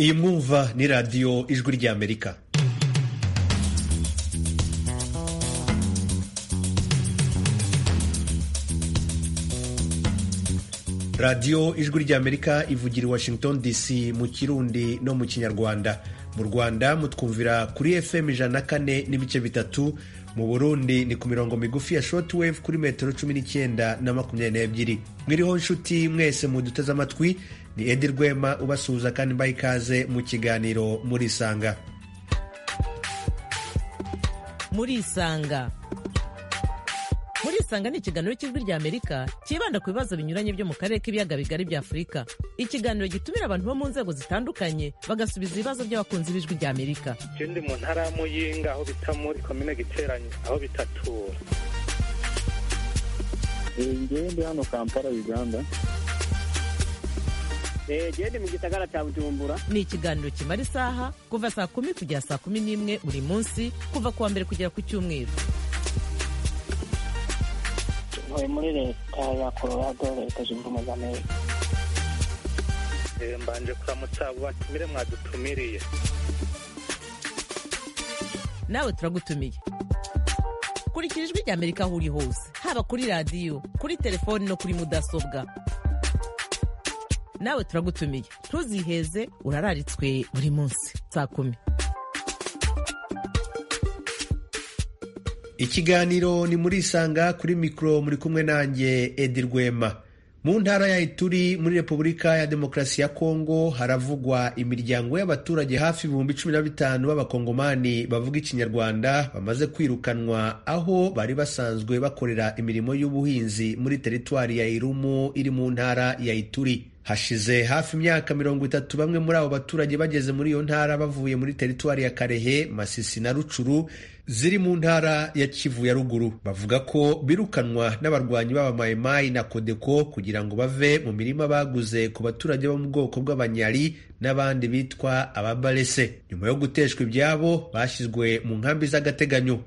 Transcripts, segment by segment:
iyi mwumva ni radiyo ijwi ry'amerika radiyo ijwi ry'amerika ivugira i washington dc mu kirundi no mu kinyarwanda mu rwanda mutwumvira kuri fm ijana na kane n'ibice bitatu mu burundi ni ku mirongo migufi ya shortwave kuri metero cumi n'icyenda na makumyabiri n'ebyiri mwiriho nshuti mwese muduteze amatwi ni edi rwema ubasuhuza kandi mbaha ikaze mu kiganiro murisanga murisanga murisanga ni ikiganiro cy'ijwi rya amerika cyibanda ku bibazo binyuranye byo mu karere k'ibiyaga bigari bya afurika ikiganiro gitumira abantu bo mu nzego zitandukanye bagasubiza ibibazo by'abakunzi b'ijwi rya amerika je ndi mu ntara ya muyinga aho bita muri komine giteranyi aho bitatura ngewe ndi hano kampala uganda genda mu gisagara cya bujumbura ni ikiganiro kimara isaha kuva saa kumi kugera saa kumi n'imwe buri munsi kuva ku wa mbere kugera ku cyumweru ntuye muri leta ya colorado leta zunze ubumwe za amerika Eh, mbanje kuramutsa abo batumire mwadutumiriye nawe turagutumiye kurikira ijwi rya amerika aho uri hose haba kuri radiyo kuri telefoni no kuri mudasobwa nawe turagutumiye ntuziheze urararitswe buri munsi saa kumi ikiganiro ni murisanga kuri mikoro muri kumwe nanjye edi rwema mu ntara ya ituri muri repubulika ya demokarasi ya kongo haravugwa imiryango y'abaturage hafi ibihumbi cumi na bitanu b'abakongomani bavuga ikinyarwanda bamaze kwirukanwa aho bari basanzwe bakorera imirimo y'ubuhinzi muri teritwari ya irumu iri mu ntara ya ituri hashize hafi imyaka mirongo itatu bamwe muri abo baturage bageze muri iyo ntara bavuye muri teritwari ya karehe masisi na rucuru ziri mu ntara ya kivu ya ruguru bavuga ko birukanwa n'abarwanyi b'abamayimayi na kodeko kugira ngo bave mu mirima baguze ku baturage bo mu bwoko bw'abanyari n'abandi bitwa ababarese nyuma yo guteshwa ibyabo bashyizwe mu nkambi z'agateganyo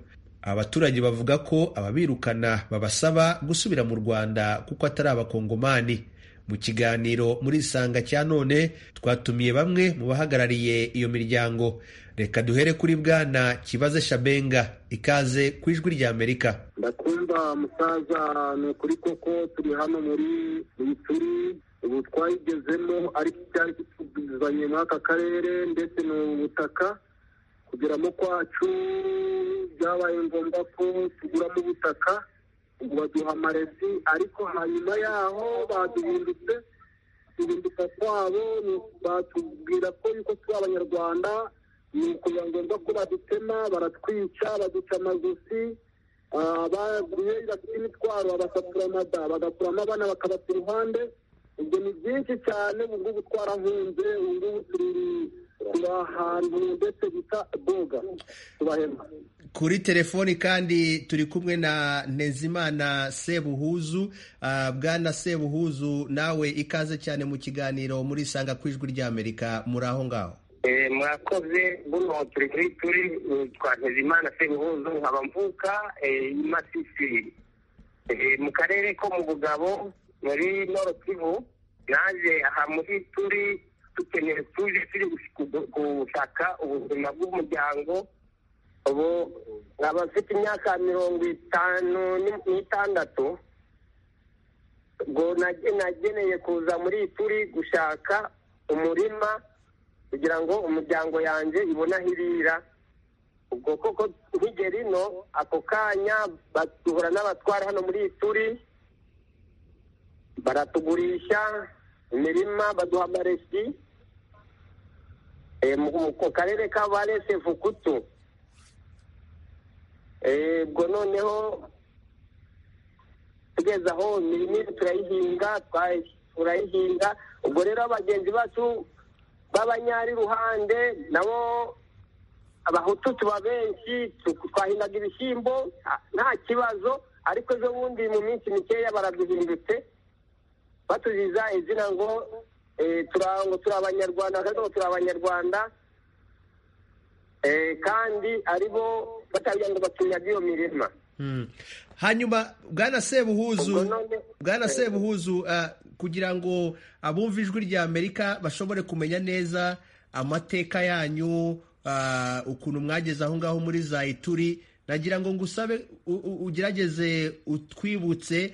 abaturage bavuga ko ababirukana babasaba gusubira mu rwanda kuko atari abakongomani mu kiganiro muri isanga cya none twatumiye bamwe mu bahagarariye iyo miryango reka duhere kuri bwana kibaze shabenga ikaze ku ijwi rya amerika ndakumva musaza ni ukuri koko turi hano muri ituri ubu twayigezemo ariko icyari kituzanye muri aka karere ndetse ni ubutaka kugeramo kwacu byabaye ngombwa ko tuguramo ubutaka ubu baduha amarezi ariko hanyuma yaho baduhindutse guhinduka kwabo batubwira ko yuko turi abanyarwanda ni ukugira ngombwa ko badutema baratwica baduca amaguzi baguye bafite imitwaro babasatura amada bagakuramo abana bakabata iruhande ubwo ni byinshi cyane ubu ngubu twarahunze ubu ngubu turi turi ahantu ndetse bita boga tubahema kuri telefoni kandi turi kumwe na ntezimana sebuhuzu uh, bwana sebuhuzu nawe ikaze cyane mu kiganiro muri sanga ku ijwi rya amerika muri aho ngaho Eh, murakoze buno turi kuri turi eh, twa ntezimana sebuhuzu nkaba mvuka eh, i masisi Eh, mu karere ko mu bugabo muri noro kivu naje aha muri turi dukeneye tuje turi gush- gushaka ubuzima bw'umuryango ubu abafite imyaka mirongo itanu ni- n'itandatu ubwo nage- nageneye kuza muri turi gushaka umurima kugira ngo umuryango yanjye ibone aho irira ubwo koko nkigera ino ako kanya bahura n'abatwara hano muri turi baratugurisha imirima baduha amaresi Eh, mu mu karere ka barese vukutu Eh, ubwo noneho tugeze aho imirima iri turayihinga twa- turayihinga ubwo rero bagenzi bacu b'abanyari ruhande nabo abahutu tuba benshi tu- twahingaga ibishyimbo nta- nta kibazo ariko ejo bundi mu minsi mikeya baraduhindutse batuziza izina ngo eh, tura- ngo turi abanyarwanda bakavuga ngo turi abanyarwanda Eh, kandi aribo batagira ngo batunyaga iyo mirima Hmm. hanyuma bwana Ubwo sebuhuzu none- bwana Eh. sebuhuzu uh, kugira ngo abumva ijwi rya amerika bashobore kumenya neza amateka yanyu ukuntu mwageze aho ngaho muri za ituri nagira ngo ngusabe ugerageze utwibutse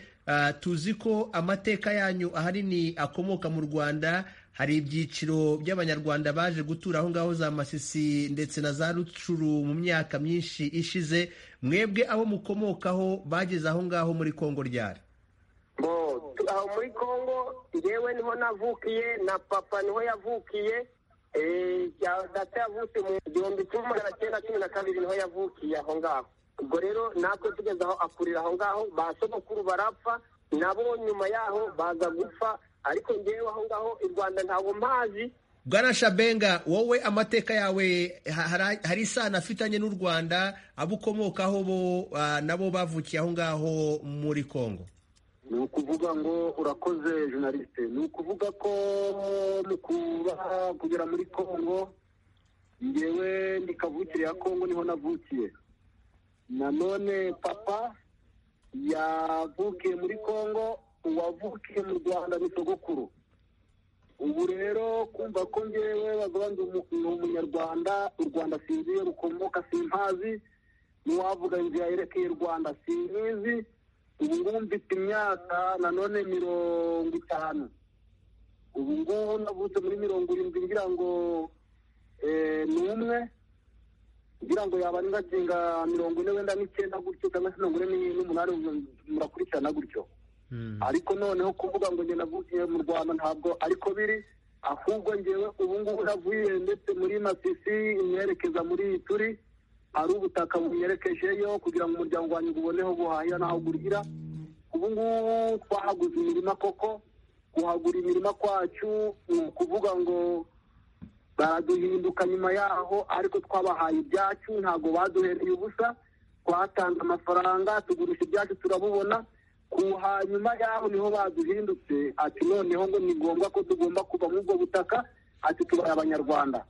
tuzi ko amateka yanyu ahanini akomoka mu rwanda hari ibyiciro by'abanyarwanda baje gutura aho ngaho za masisi ndetse na za rucuru mu myaka myinshi ishize mwebwe abo mukomokaho bageze aho ngaho muri kongo ryari aho muri kongo ngewe niho navukiye na papa niho yavukiye data yavutse mu gihumbi kimwe magana cyenda cumi na kabiri niho yavukiye aho ngaho ubwo rero natwe tugeze aho akurira aho ngaho ba sogokuru barapfa nabo nyuma yaho baza gupfa ariko ngewe aho ngaho i rwanda ntabwo mpazi bwana shabenga wowe amateka yawe hari isano afitanye n'u rwanda abo ukomokaho bo nabo bavukiye aho ngaho muri kongo ni ukuvuga ngo urakoze journaliste ni ukuvuga ko mu kuba kugera muri kongo ngewe ndikavukire ya kongo niho navukiye nanone papa yavukiye muri kongo uwavukiye mu rwanda ni sogokuru ubu rero kumva ko ngewe bavuga ngo ni umunyarwanda u rwanda sinzi iyo rukomoka simpazi n'uwavuga inzira yerekeye u rwanda sinkizi ubu ngubu mfite imyaka nanone mirongo itanu ubu ngubu navutse muri mirongo irindwi ngira ngo ni umwe ngira ngo yaba n'ingakinga mirongo ine wenda n'icyenda gutyo cyangwa se mirongo ine n'umunani murakurikirana gutyo ariko noneho kuvuga ngo njye navukiye mu rwanda ntabwo ariko biri ahubwo ngewe ubu ngubu navuye ndetse muri masisi imwerekeza muri turi hari ubutaka bunyerekejeyo kugira ngo umuryango wanjye uboneho guhahira n'aho gurira ubu ngubu twahaguze imirima koko guhagura imirima kwacu ni ukuvuga ngo baraduhinduka nyuma yaho ariko twabahaye ibyacu ntabwo baduhereye ubusa twatanze amafaranga tugurisha ibyacu turabubona ku hanyuma yaho niho baduhindutse ati noneho ngo ni ngombwa ko tugomba kuva muri ubwo butaka ati tubaye abanyarwanda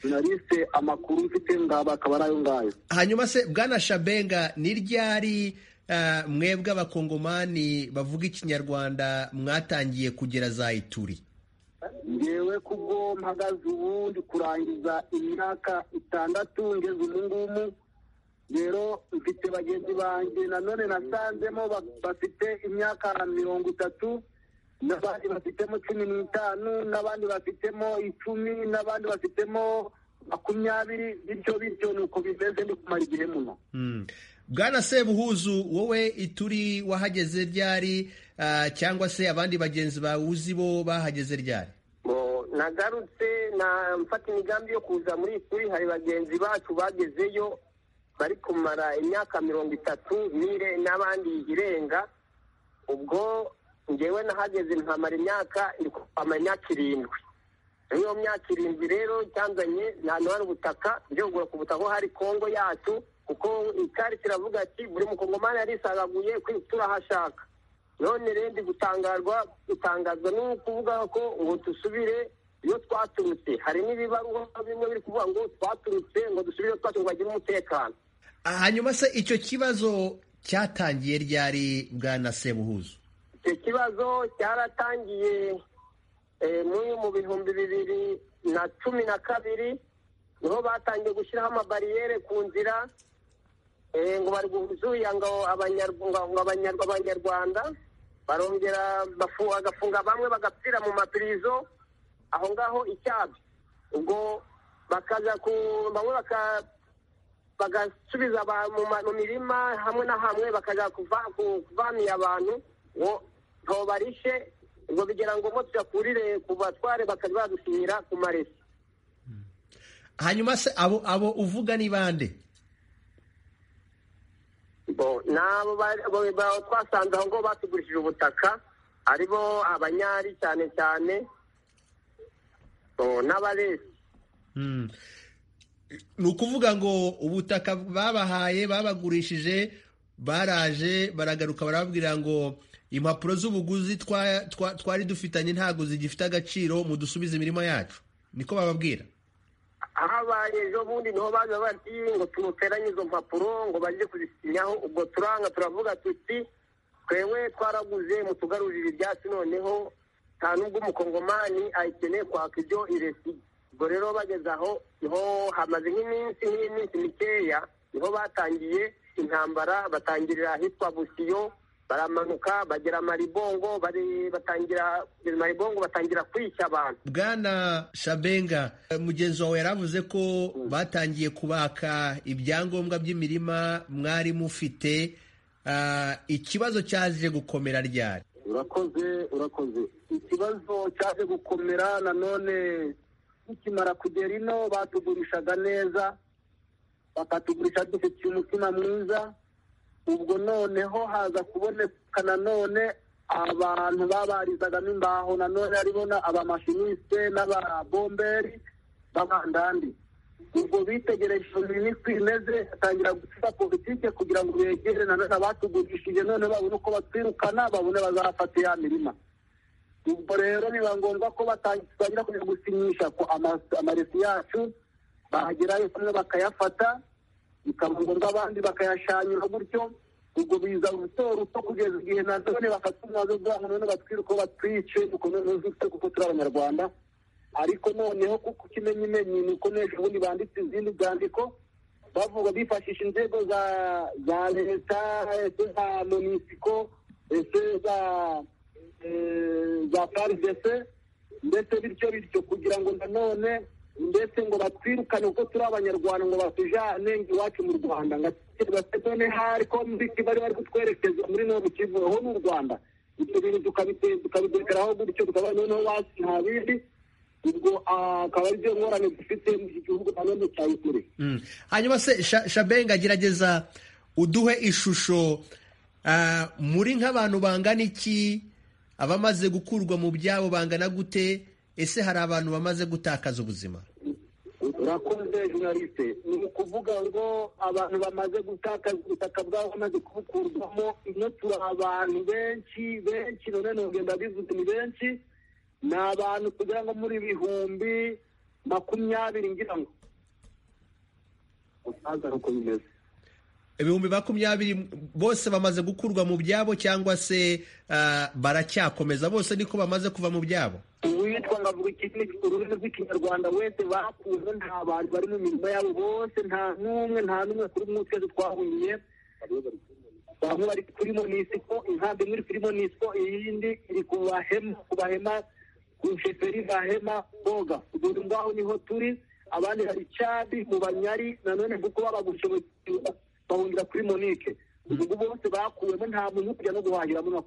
journaliste amakuru mfite ngaba akaba ari ayo ngayo hanyuma se bwana shabenga ni ryari mwebwe abakongomani bavuga ikinyarwanda mwatangiye kugera za ituri ngewe kubwo mpagaze ubu ndi kurangiza imyaka itandatu ngeze ubungubu rero mfite bagenzi banjye nanone nasanzemo bafite imyaka mirongo itatu n'abandi bafitemo cumi n'itanu n'abandi bafitemo icumi n'abandi bafitemo makumyabiri bityo bityo ni uko bimeze ni kumara igihe muno bwana sebuhuzu wowe ituri wahageze ryari cyangwa se abandi bagenzi bawe uzi bo bahageze ryari nagarutse na mfata imigambi yo kuza muri ituri hari bagenzi bacu bagezeyo bari kumara imyaka mirongo itatu mire n'abandi irenga ubwo ngewe nahageze nkamara imyaka nkamara imyaka irindwi iyo myaka irindwi rero cyanzanye ahantu hari ubutaka byogura ku butaka hari kongo yacu kuko icyari kiravuga ati buri mukongomani yarisagaguye kwitura aho ashaka none rero ndi gutangarwa gutangazwa no kuvuga ko ngo dusubire iyo twaturutse hari n'ibibaruwa bimwe biri kuvuga ngo twaturutse ngo dusubire twacu ngo bagire umutekano hanyuma se icyo kibazo cyatangiye ryari bwa na sebuhuzu icyo kibazo cyaratangiye mu bihumbi bibiri na cumi na kabiri niho batangiye gushyiraho amabariyeri ku nzira ngo bari guzuya ngo abanyarwanda barongera bagafunga bamwe bagapfira mu mapirizo aho ngaho icyabi ubwo bakaza ku bamwe bagasubiza mu mirima hamwe na hamwe bakajya kuvaniye abantu ngo ntobarishe ngo bigira ngo tuyakurire ku batware bakajya badushyira ku maresi hanyuma se abo abo uvuga ni bande twasanze aho ngaho batugurishije ubutaka aribo abanyari cyane cyane n'abaresi ni ukuvuga ngo ubutaka babahaye babagurishije baraje baragaruka barababwira ngo impapuro z'ubuguzi twari dufitanye ntabwo zigifite agaciro mu dusubize imirimo yacu niko bababwira habaye ejo bundi niho baza bati ngo turuteranye izo mpapuro ngo bajye kuzisinyaho ubwo turanga turavuga tuti twewe twaraguze mutugarurire ibyatsi noneho nta n'ubwo umukongomani ayikeneye kwaka ibyo iresiye ubwo rero bageze aho niho hamaze nk'iminsi nk'iminsi mikeya niho batangiye intambara batangirira ahitwa busiyo baramanuka bagera maribongo bari- batangira kugeza maribongo batangira kwica abantu bwana shabenga eh, mugenzi wawe yaravuze ko batangiye kubaka ibyangombwa by'imirima mwari mufite Ah, ikibazo cyaje gukomera ryari urakoze urakoze ikibazo cyaje gukomera nanone tukimara kugera ino batugurishaga neza bakatugurisha dufitiye umutima mwiza ubwo noneho haza kuboneka nanone abantu babarizagamo imbaho nanone aribo na- abamashinisite n'ababomberi b'abandandi ubwo bitegereje imirimo uko imeze batangira gusiba politike kugira ngo begere nanone abatugurishije none babone uko batwirukana babone bazafata ya mirima ubwo rero biba ngombwa ko batangi- batangira kujya gusinyisha ku ama- amaresi yacu bagerayo kumwe bakayafata bikaba ngombwa abandi bakayashanyura gutyo ubwo biza ruto ruto kugeza igihe nanone bafata umwanzuro bwabo none batwiruka batwice kuko none uzifite kuko turi abanyarwanda ariko noneho kuko ikimenyimenyi ni uko n'ejo bundi banditse izindi byandiko bavuga bifashisha inzego za za leta ese za monisiko ese za eh, za faridese ndetse bityo bityo kugira ngo nanone ndetse ngo batwirukane kuko turi abanyarwanda ngo batujane iwacu mu rwanda ngatekereza none hari ko mbiki bari bari kutwerekeza muri nobu kivu ho n'u rwanda ibyo bintu tukabitekeraho gutyo tukaba noneho basi nta bindi ubwo ah, akaba ari byo ngorane dufite mu iki gihugu nanone cya ukuri Mm. hanyuma se Sha- shabenga gerageza uduhe ishusho ah, muri nk'abantu bangana iki abamaze gukurwa mu byabo bangana gute ese hari abantu bamaze gutakaza ubuzima urakoze journaliste ni ukuvuga ngo abantu bamaze gutakaza ubutaka bwabo bamaze kubukurwamo ino turi abantu benshi benshi none nogenda bivuze ni benshi ni abantu kugira ngo muri bihumbi makumyabiri ngira ngo utaza uko bimeze ibihumbi makumyabiri bose bamaze gukurwa mu byabo cyangwa se ah, baracyakomeza bose niko bamaze kuva mu byabo uwitwa ngavuga ikindi ururimi rw'ikinyarwanda wese bakuze nta bantu bari mu mirimo yabo bose nta n'umwe nta n'umwe kuri umwe twese twahungiye bamwe bari kuri monisiko inkambi imwe iri kuri monisiko iyindi iri ku bahema ku bahema ku sheferi bahema boga ubwo ngaho niho turi abandi hari cadi mu banyari nanone kuko babagushoboye bahungira kuri monike ubwo bose bakuwemo nta muntu uri kujya no guhahiramo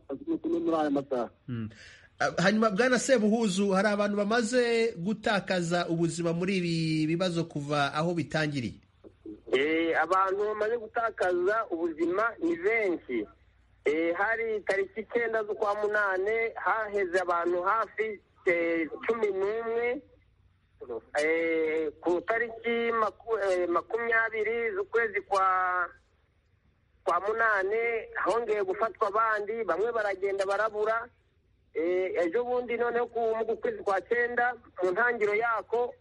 muri aya masaha Mm. Ah, hanyuma bwana sebuhuzu hari abantu bamaze gutakaza ubuzima muri ibi bibazo kuva aho bitangiriye Eh, abantu bamaze gutakaza ubuzima ni benshi Eh, hari tariki icyenda z'ukwa munane haheze abantu hafi eh, cumi n'umwe Eh, ku tariki maku- eh, makumyabiri z'ukwezi kwa kwa munane hongeye gufatwa abandi bamwe baragenda barabura Eh, ejo bundi noneho ku mu kwezi kwa cyenda mu ntangiriro yako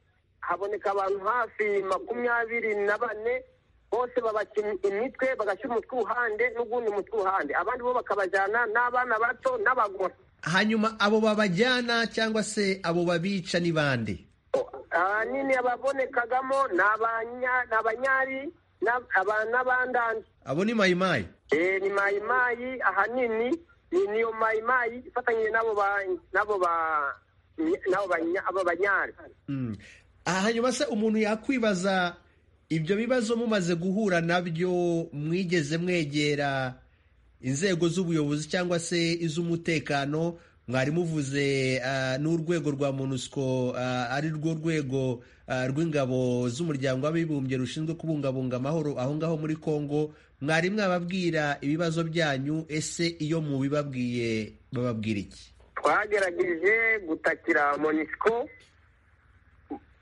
haboneka abantu hafi makumyabiri na bane bose babakina imitwe bagashyira umutwe uhande n'ugundi mutwe uhande abandi bo bakabajyana n'abana bato n'abagore hanyuma abo babajyana cyangwa se abo babica ni bande ahanini ababonekagamo ni abanya- ni abanyari n'ab- aba- n'abandandi abo ni mayimayi Eh, ni mayimayi ahanini ni niyo mayimayi ifatanyije n'abo ba- n'abo ba- n'abo banya- abo banyari Mm. Ah, hanyuma se umuntu yakwibaza ibyo bibazo mumaze guhura nabyo mwigeze mwegera inzego z'ubuyobozi cyangwa se iz'umutekano mwari muvuze ah, n'urwego rwa monusco ah, ari rwo rwego ah, rw'ingabo z'umuryango w'abibumbye rushinzwe kubungabunga amahoro aho ngaho muri congo mwari mwababwira ibibazo byanyu ese iyo mubibabwiye bababwira iki twagerageje gutakira monisco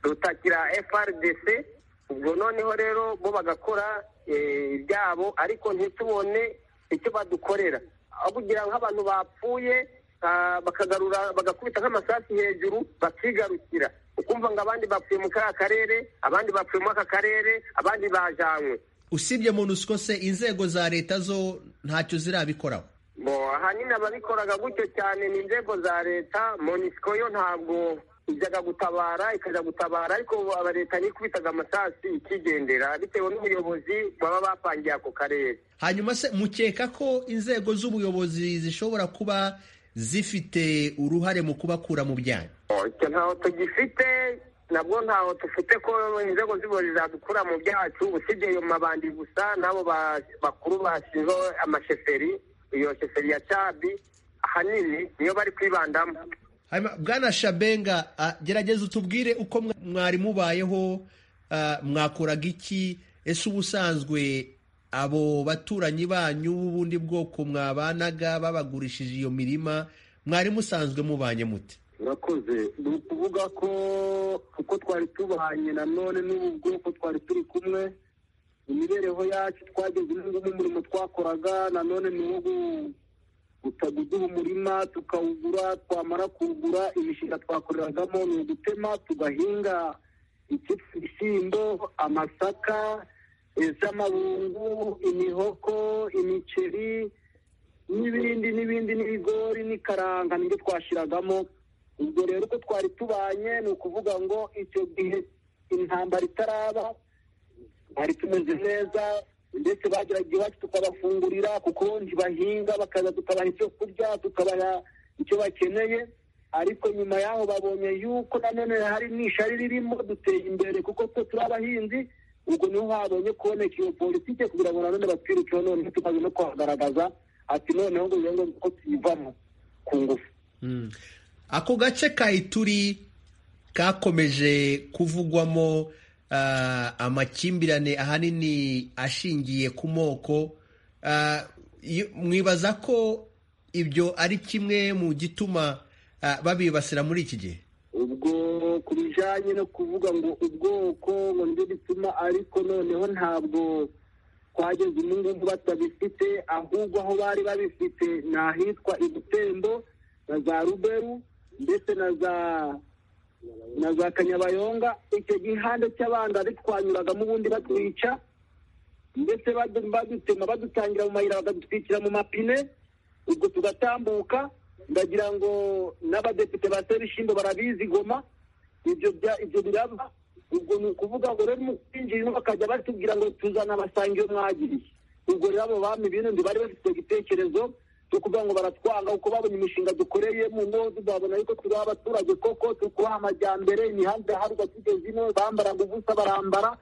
dutakira frdc ubwo noneho rero bo bagakora eh, ibyabo ariko ntitubone icyo badukorera aho kugira nk'abantu bapfuye ah, bakagarura bagakubita nk'amasasu hejuru bakigarukira ukumva ngo abandi bapfuye mu kariya karere abandi bapfuye muri aka karere abandi bajanywe usibye monusco se inzego za leta zo ntacyo zirabikoraho bo ahanini ababikoraga gutyo cyane ni inzego za leta monisiko yo ntabwo ijyaga gutabara ikajya gutabara ariko aba leta nikubitaga amasasi ikigendera bitewe n'ubuyobozi baba bapangiye ako karere hanyuma se mukeka ko inzego z'ubuyobozi zishobora kuba zifite uruhare mu kubakura mu byanya icyo ntaho tugifite nabwo ntaho dufite ko inzego z'ubuyobozi zadukura mu byacu usibye ayo mabandi gusa n'abo bakuru bashinzwe amasheferi iyo sheferi ya cabi ahanini niyo bari kwibandamo Hanyuma, bwana shabenga ah, gerageza utubwire uko mwa- mwari mubayeho ah, mwakoraga iki ese ubusanzwe abo baturanyi banyu b'ubundi bwoko mwabanaga babagurishije iyo mirima mwari musanzwe mubanye mute urakoze ni ukuvuga ko uko twari tubanye nanone n'ubu bwoko twari turi kumwe imibereho yacu twageze ubu ngubu umurimo twakoraga nanone ni uwo gu- gutaguduba umurima tukawugura twamara kuwugura imishinga twakoreragamo ni ugutema tugahinga iki- ibishyimbo amasaka iz'amabungu imihoko imiceri n'ibindi n'ibindi n'ibigori n'ikaranga nibyo twashyiragamo ubwo rero uko twari tubanye ni ukuvuga ngo icyo gihe intambara itaraba bari tumeze neza ndetse bageraga iwacu tukabafungurira kuko ntibahinga bakaza tukabaha icyo kurya tukabaha icyo bakeneye ariko nyuma y'aho babonye yuko nanone hari n'ishari ririmo duteye imbere kuko twe turi abahinzi ubwo niho habonye kuboneka iyo politike kugira ngo nanone batwirukeho noneho tukaza no kuhagaragaza ati noneho ngo birenze ko tuyivamo ku ngufu ako gace ka ituri kakomeje kuvugwamo ah, amakimbirane ahanini ashingiye ku moko Ah, iyo- mwibaza ko ibyo ari kimwe mu gituma ah, babibasira muri iki gihe ubwo ku bijyanye no kuvuga ngo ubwoko ngo nibyo bituma ariko noneho ntabwo twageze ubu ngubu batabifite ahubwo aho bari babifite ni ahitwa i butembo na za ruberu ndetse na za na za kanyabayonga icyo gihande cy'abantu bari twanyuragamo ubundi batwica ndetse badu- badutema badutangira mu mayira bakadutwikira mu mapine ubwo tugatambuka ndagira ngo n'abadepite ba sebishyimbo barabizi goma ibyo bya- ibyo biraba ubwo ni ukuvuga ngo rero mu kwinjira ino bakajya batubwira ngo tuzana abasange iyo mwagiriye ubwo rero abo bami b'ino ntibari bafite igitekerezo cyo kuvuga ngo baratwanga kuko babonye imishinga dukoreye mu modu babona yuko turi abaturage koko turi kubaha amajyambere imihanda iharwa tugeze ino bambaraga ubusa barambara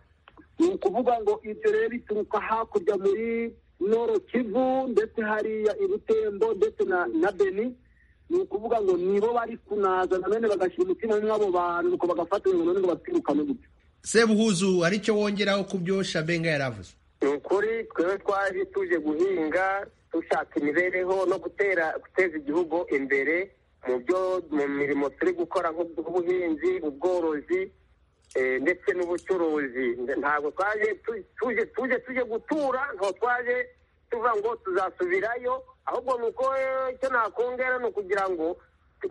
ni ukuvuga ngo ibyo rero bituruka hakurya muri noro kivu ndetse hariya i butembo ndetse na na beni ni ukuvuga ngo nibo bari kunaza nanone bagashyira umutima muri abo bantu nuko bagafatanya ngo nanone ngo batwirukane gutyo sebuhuzu hari icyo wongeraho ku byo shabenga yaravuze ni ukuri twebwe twari tuje guhinga dushaka imibereho no gutera guteza igihugu imbere mu byo mu mirimo turi gukora nk'ubuhinzi ubworozi eh, ndetse n'ubucuruzi ntabwo twaje tu- tuje tuje tuje gutura ntabwo twaje tuva ngo tuzasubirayo ahubwo ni uko eh, icyo nakongera ni ukugira ngo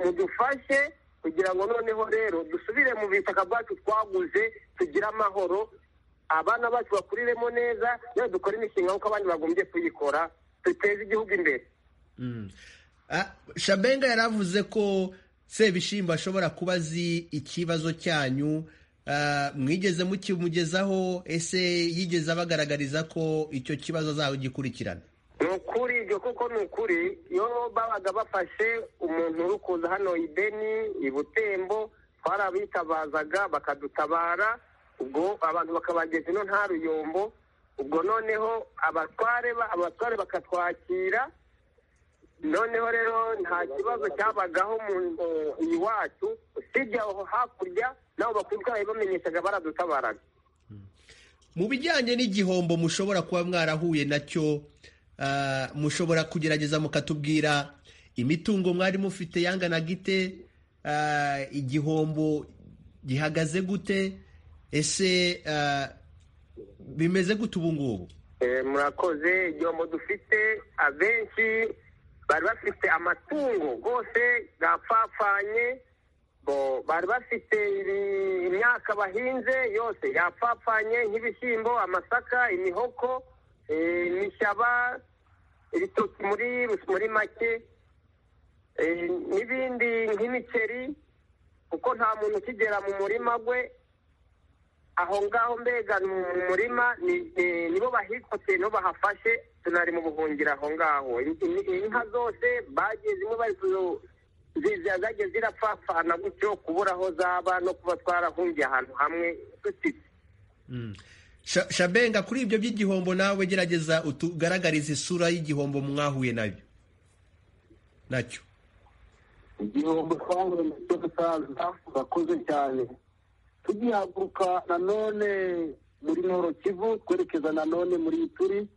mudufashe kugira ngo noneho rero dusubire mu bitaka bwacu twaguze tugire amahoro abana bacu bakuriremo neza rero dukora imishinga nk'uko abandi bagombye kuyikora duteze igihugu imbere Mm. Ah, shabenga yaravuze ko sebishimba ashobora kuba azi ikibazo cyanyu Ah, mwigeze mukimugezaho ese yigeze abagaragariza ko icyo kibazo azagikurikirana ni ukuri ibyo kuko ni ukuri iyo babaga bafashe umuntu uri kuza hano i beni i butembo twarabitabazaga bakadutabara ubwo abantu bakabageza ino nta ruyombo ubwo noneho abatware ba- abatware bakatwakira noneho rero nta kibazo cyabagaho mu mu- iwacu usibye aho hakurya nabo bakuru bamenyeshaga baradutabaraga mu bijyanye n'igihombo mushobora kuba mwarahuye nacyo ah, mushobora kugerageza mukatubwira imitungo mwari mufite yangana gite ah, igihombo gihagaze gute ese ah, bimeze gute ubu ngubu Eh, murakoze igihombo dufite abenshi bari bafite amatungo rwose yapfapfanye bo bari bafite ibi- imyaka bahinze yose yapfapfanye nk'ibishyimbo amasaka imihoko eh, imishyaba ibitoki muri muri make eh, n'ibindi nk'imiceri kuko nta muntu ukigera mu murima gwe aho ngaho mbega ni mu murima ni- ni- nibo bahikoteye nibo bahafashe tunari mu buhungiro aho ngaho In- in- inka zose bagiye zimwe bari kuzo- zi- zi- zagiye zirapfapfana gutyo kubura aho zaba no kuba twarahungiye ahantu hamwe dutitse Mm. Sha- shabenga kuri ibyo by'igihombo nawe gerageza utugaragarize isura y'igihombo mwahuye nabyo nacyo igihombo twahuye na cyo musaza urakoze cyane tugihaguruka nanone muri Noro Kivu twerekeza nanone muri Ituri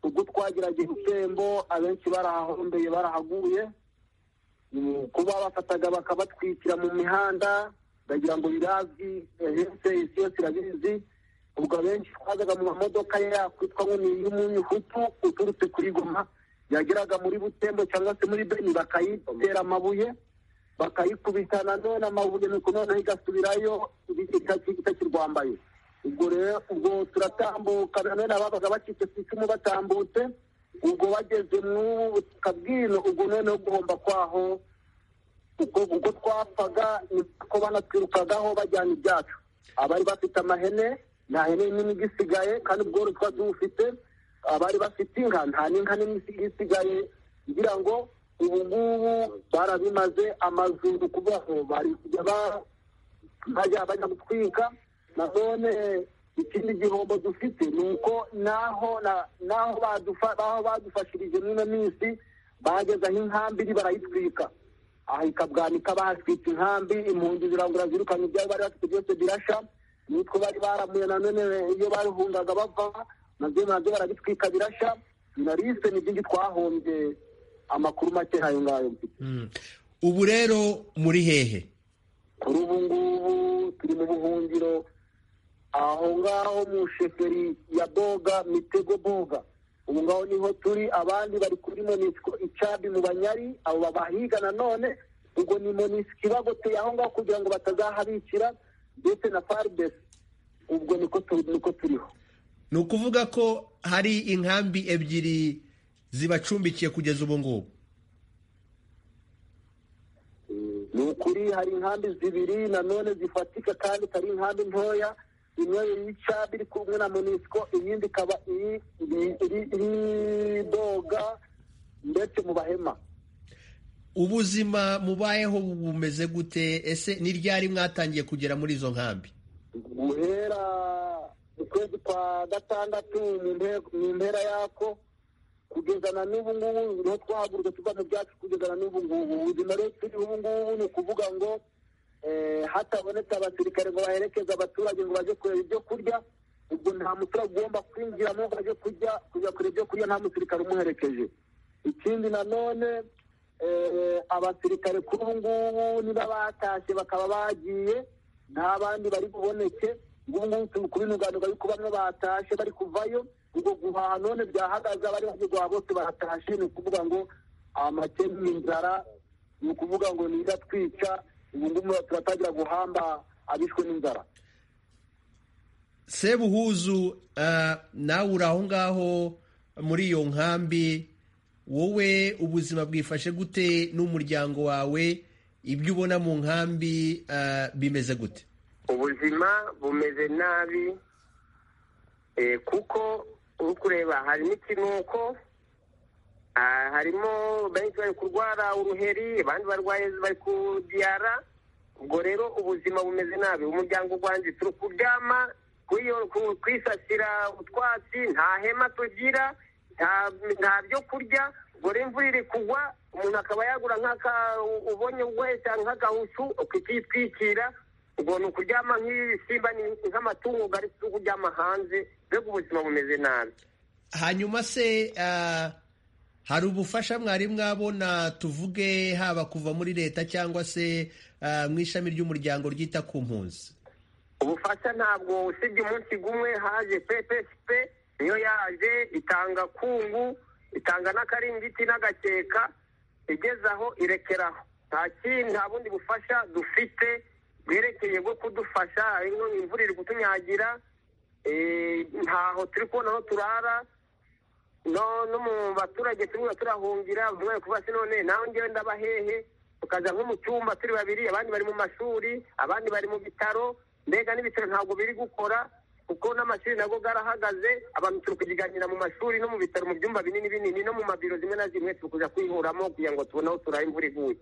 ubwo twagerageje utembo abenshi barahahombeye barahaguye Mm, kuba bafataga bakabatwikira mu mihanda bagira ngo birazi hese isi yose irabizi ubwo abenshi twazaga mu mamodoka yakwitwa ngo ni iy'umunyuhutu uturutse kuri goma yageraga muri butembo cyangwa se muri beni bakayitera amabuye bakayikubita nanone amabuye nuko noneho igasubirayo iki- itaki- itakirwambaye ubwo rero ubwo turatambuka nanone ababaga bacitse ku icumu batambutse ubwo bageze mw'ubu butaka bw'ino ubwo noneho guhomba kwaho ubwo ubwo twapfaga niko banatwirukagaho bajyana ibyacu abari bafite amahene nta hene nini igisigaye kandi ubworozi twari dufite abari bafite inka nta n'inka nini isi- isigaye kugira ngo ubu ngubu barabimaze amazu ni ukubaho bari kujya ba- bajya bajya gutwika nanone ikindi gihombo dufite ni uko naho na- naho badufa- naho badufashirije mwino minsi bageze aho inkambi iri barayitwika aha ikabwanika bahaswitse inkambi impunzi zirangura zirukanye ibyari bari bafite byose birasha nitwo bari baramuye nanone iyo barihungaga bava nabyo nabyo barabitwika birasha narise ni byinshi twahombye amakuru make ayo ngayo mfite Mm. ubu rero muri hehe kuri ubu ngubu turi mu buhungiro aho ngaho mu sheferi ya boga mitego boga ubu ngaho niho turi abandi bari kuri monisiko icabi mu banyari abo babahiga nanone ubwo ni monisiko ibagoteye aho ngaho kugira ngo batazahabikira ndetse na fardes ubwo niko tu- niko turiho ni ukuvuga ko hari inkambi ebyiri zibacumbikiye kugeza ubu ngubu ni ukuri hari inkambi zibiri nanone zifatika kandi itari inkambi ntoya imwe y'icabi iri kumwe na monisiko iyindi ikaba iri iri- iri- iri doga ndetse mu bahema ubuzima mubayeho bumeze gute ese ni ryari mwatangiye kugera muri izo nkambi guhera mu kwezi kwa gatandatu mu mpe- mu mpera yako kugeza na n'ubu ngubu niho twahagurutse tuva mu byacu kugeza na n'ubu ngubu ubuzima rero turi ubu ngubu ni ukuvuga ngo eh, hatabonetse abasirikare ngo baherekeze abaturage ngo baje kureba ibyo kurya ubwo nta muturage ugomba kwinjiramo ngo ajye kurya kujya kureba ibyo kurya nta musirikare umuherekeje ikindi nanone eh, abasirikare kuri ubu ngubu niba batashye bakaba bagiye nta bandi bari buboneke ubu ngubu turi kubinuganuga yuko bamwe batashe bari kuvayo ubwo guhaha none byahagaze abari baje guhaha bose baratashe ni ukuvuga ngo amakene ni inzara ni ukuvuga ngo ni iratwica ubu ngubu turatangira guhamba abishwe n'inzara sebuhuzu ah, nawe uri aho ngaho muri iyo nkambi wowe ubuzima bwifashe gute n'umuryango wawe ibyo ubona mu nkambi ah, bimeze gute ubuzima bumeze nabi eh, kuko uri kureba hari n'ikinuko ah, harimo benshi bari kurwara uruheri abandi barwaye bari kudiyara ubwo rero ubuzima bumeze nabi umuryango wanjye turi kuryama kwiyo- ku- kwisasira utwatsi nta hema tugira nta- nta byo kurya ubwo rero imvura iri kugwa umuntu akaba yagura nk'aka ubonye wese nk'agahutu ukitwikira ubwo ni ukuryama nk'ibisimba ni nk'amatungo gari kuryama hanze mbega ubuzima bumeze nabi hanyuma se ah, hari ubufasha mwari mwabona tuvuge haba kuva muri leta cyangwa se ah, mu ishami ry'umuryango ryita ku mpunzi ubufasha ntabwo usibye umunsi gumwe haje ppsp niyo yaje itanga kungu itanga n'akaringiti n'agakeka igeze aho irekeraho nta kindi nta bundi bufasha dufite bwerekeye bwo kudufasha harimo imvura iri kutunyagira eh, ntaho turi kubona aho turara no no mu baturage turimo turahungira bamwe bari kuvuga ati none nawe ngewe ndabahehe tukaza nko mu cyumba turi babiri abandi bari mu mashuri abandi bari mu bitaro mbega n'ibitaro ntabwo biri gukora kuko n'amashuri nago garahagaze abantu turi kuziganira mu mashuri no mu bitaro mu byumba binini binini no mu mabiro zimwe na zimwe turi kuza kwihuramo kugira ngo tubone aho turaha imvura iguye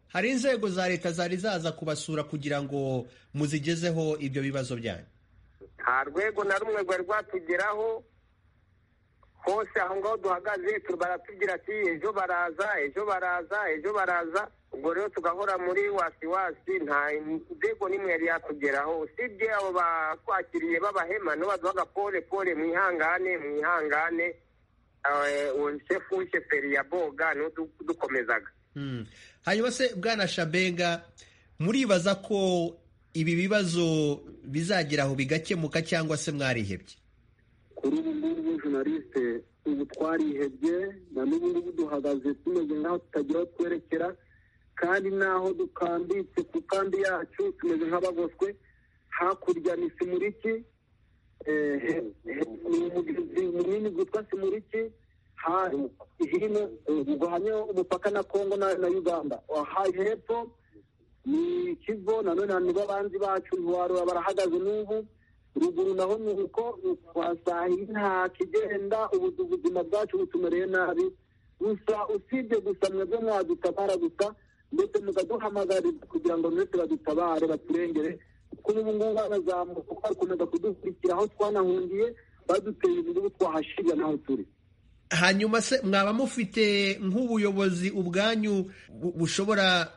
hari inzego za leta zari zaza kubasura kugira ngo muzigezeho ibyo bibazo byanyu nta rwego na rumwe rwari rwatugeraho hose aho ngaho duhagaze baratubwira ati ejo baraza ejo baraza ejo baraza ubwo rero tugahora muri wasiwasi nta nzego n'imwe yari yatugeraho usibye abo batwakiriye b'abahema nibo baduhaga pole pole mwihangane mwihangane uwo shefu w'isheferi ya boga niwe udukomezaga hanyuma se bwana shabenga muribaza ko ibi bibazo bizagira aho bigakemuka cyangwa se mwarihebye kuri ubu ngubu journaliste ubu twarihebye na n'ubu ngubu duhagaze tumeze nk'aho tutagira aho twerekera kandi n'aho dukambitse ku kambi yacu tumeze nk'abagoswe hakurya ni simuriki ni umugezi munini witwa simuriki hino guhanye umupaka na kongo na uganda hepfo ni ikigo nanone nibo abanzi bacu ntiwarura barahagaze n'ubu ruguru naho ni uko twasahiye nta kigenda ubuzima bwacu butumereye nabi gusa usibye gusa mwebwe mwadutabara gusa ndetse mukaduhamagarira kugira ngo ndetse badutabare baturengere kuko ubu ngubu barazamuka kuko bakomeza kudukurikira aho twanahungiye baduteye ubu twahashirira n'aho turi hanyuma se mwaba mufite nk'ubuyobozi ubwanyu bushobora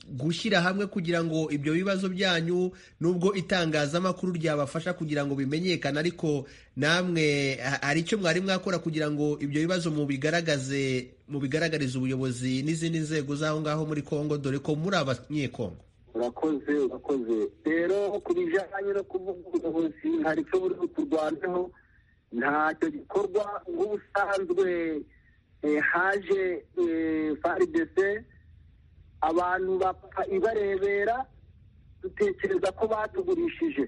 gushyira hamwe kugira ngo ibyo bibazo byanyu nubwo itangazamakuru ryabafasha kugira ngo bimenyekane ariko namwe hari icyo mwari mwakora kugira ngo ibyo bibazo mubigaragaze mubigaragarize ubuyobozi n'izindi nzego z'aho ngaho muri congo dore ko muri abanyekongo urakoze urakoze rero ku bijyanye no kuvuga ubuyobozi hari icyo buri buturwanyeho ntacyo gikorwa nk'ubusanzwe haje faridese abantu bapfa ibarebera dutekereza ko batugurishije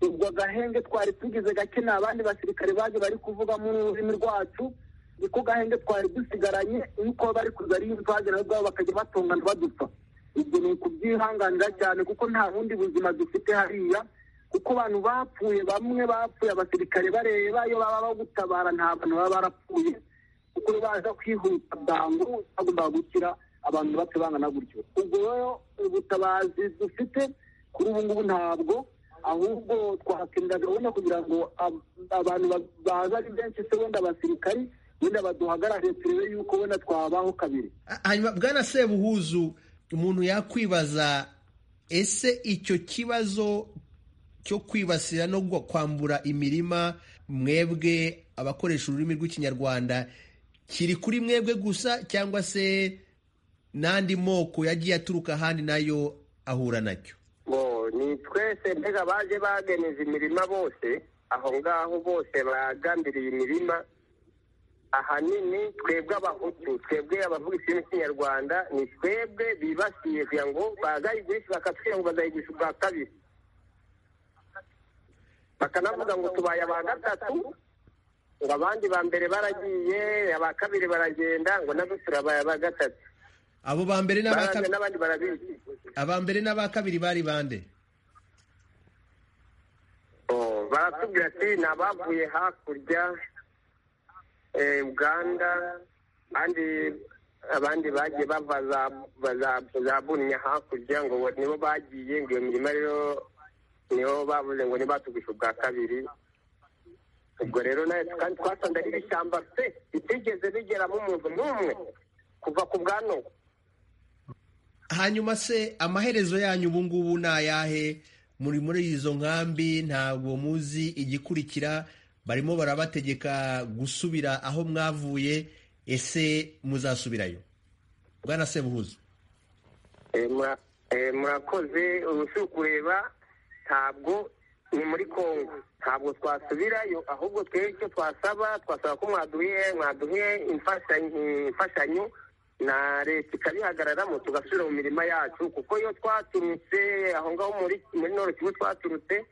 ubwo agahenge twari tugize gake ni abandi basirikare baje bari kuvuga mu rurimi rwacu niko gahenge twari dusigaranye nuko bari kuza ari twagera aho ngaho bakajya batongana badupfa ibyo ni ukubyihanganira cyane kuko nta bundi buzima dufite hariya kuko abantu bapfuye bamwe bapfuye abasirikare bareba iyo baba bagutabara nta bantu baba barapfuye kuko baza kwihuta bwangu bagomba gukira abantu bapfa bangana gutyo ubwo rero ubutabazi dufite kuri ubu ngubu ntabwo ahubwo twakenera gahunda kugira ngo abantu baza ari benshi se wenda abasirikari wenda baduhagarare turebe yuko wenda twabaho kabiri hanyuma bwana sebuhuzu umuntu yakwibaza ese icyo kibazo cyo kwibasira no kwambura imirima mwebwe abakoresha ururimi rw'ikinyarwanda kiri kuri mwebwe gusa cyangwa se n'andi moko yagiye aturuka ahandi nayo ahura nacyo ngo ni twese mbega baje bageneza imirima bose aho ngaho bose bagambiriye imirima ahanini twebwe abahutu twebwe abavuga ikirimi cy'ikinyarwanda ni twebwe bibasiye kugira ngo bagayigurisha bakatubwira ngo bazayigurisha ubwa kabiri bakanavuga ngo tubaye aba gatatu ngo abandi ba mbere baragiye aba kabiri baragenda ngo nabyo turabaye aba gatatu abo ba mbere n'abandi barabizi aba mbere n'aba kabiri bari bande baratubwira ati ni abavuye hakurya uganda abandi bagiye bava za bunya hakurya ngo nibo bagiye ngo iyo mirima rero nibo bavuze ngo ntibatugushe ubwa kabiri ubwo rero nawe twasanze ari ibishyamba pe bitigeze bigeramo umuntu n'umwe kuva ku bwanwa hanyuma se amaherezo yanyu ubu ngubu ni ayahe muri muri izo nkambi ntabwo muzi igikurikira barimo barabategeka gusubira aho mwavuye ese muzasubirayo bwana sebuhuza murakoze ubu kureba ntabwo ni muri congo ntabwo twasubirayo ahubwo twebwe icyo twasaba twasaba ko mwaduhe imfashanyo na leta ikabihagararamo tugasubira mu mirima yacu kuko iyo twaturutse aho ngaho muri noro kigo twaturutse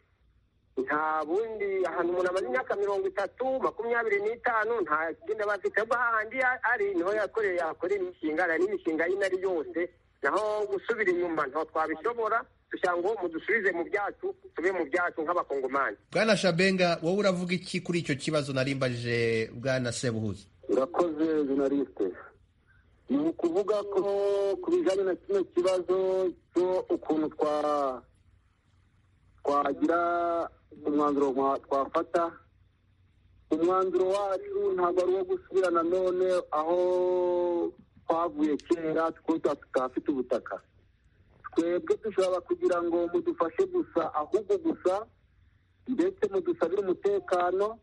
nta bundi ahantu umuntu amaze imyaka mirongo itatu makumyabiri n'itanu nta kigenda bafite ahubwo hahandi ari niho yakoreye yahakorera imishinga nta n'imishinga y'inari yose naho gusubira inyuma ntabwo twabishobora dushaka ngo mudusubize mu byacu tube mu byacu nk'abakongomani bwana shabenga wowe uravuga iki kuri icyo kibazo narimbajije bwana sebuhuza urakoze jenaliste ni ukuvuga ko ku bijyanye na kino kibazo cyo ukuntu twa twagira umwanzuro wa- twafata umwanzuro wacu ntabwo ari uwo gusubira nanone aho twavuye kera two tuba tutafite ubutaka twebwe dushobora kugira ngo mudufashe gusa ahubwo gusa ndetse mudusabire umutekano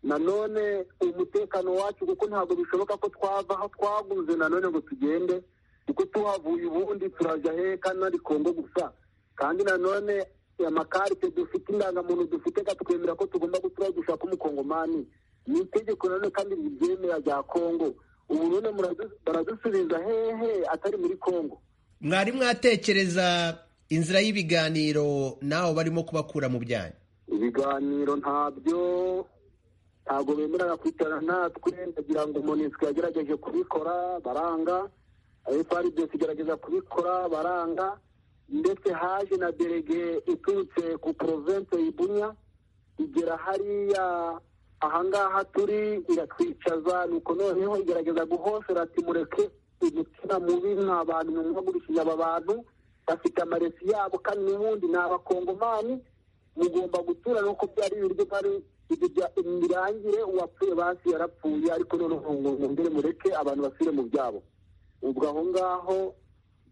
nanone umutekano wacu kuko ntabwo bishoboka ko twava aho twaguze nanone ngo tugende kuko tuhavuye ubundi turajya hehe kandi ari kongo gusa kandi nanone amakarite dufite indangamuntu dufite katwemera ko tugomba gutura dushaka umukongomani ni itegeko nanone kandi ribyemera rya kongo ubu none muradu- baradusubiza hehe atari muri kongo mwari mwatekereza inzira y'ibiganiro nawe barimo kubakura mu byanyu ibiganiro ntabyo ntabwo bemerera kwicara natwe ndagira ngo monisco yagerageje kubikora baranga frdc igerageza kubikora baranga ndetse haje na derege iturutse ku province ibunya igera hariya ahangaha turi iratwicaza nuko noneho igerageza guhosera ati mureke umutima mubi mwa bantu mwagurishije aba bantu bafite amaresi yabo kandi n'ubundi ni abakongomani mugomba gutura nuko byari ibiryo bari imirangire uwapfuye basi yarapfuye ariko noneho ngo mwongere mureke abantu basubire mu byabo ubwo aho ngaho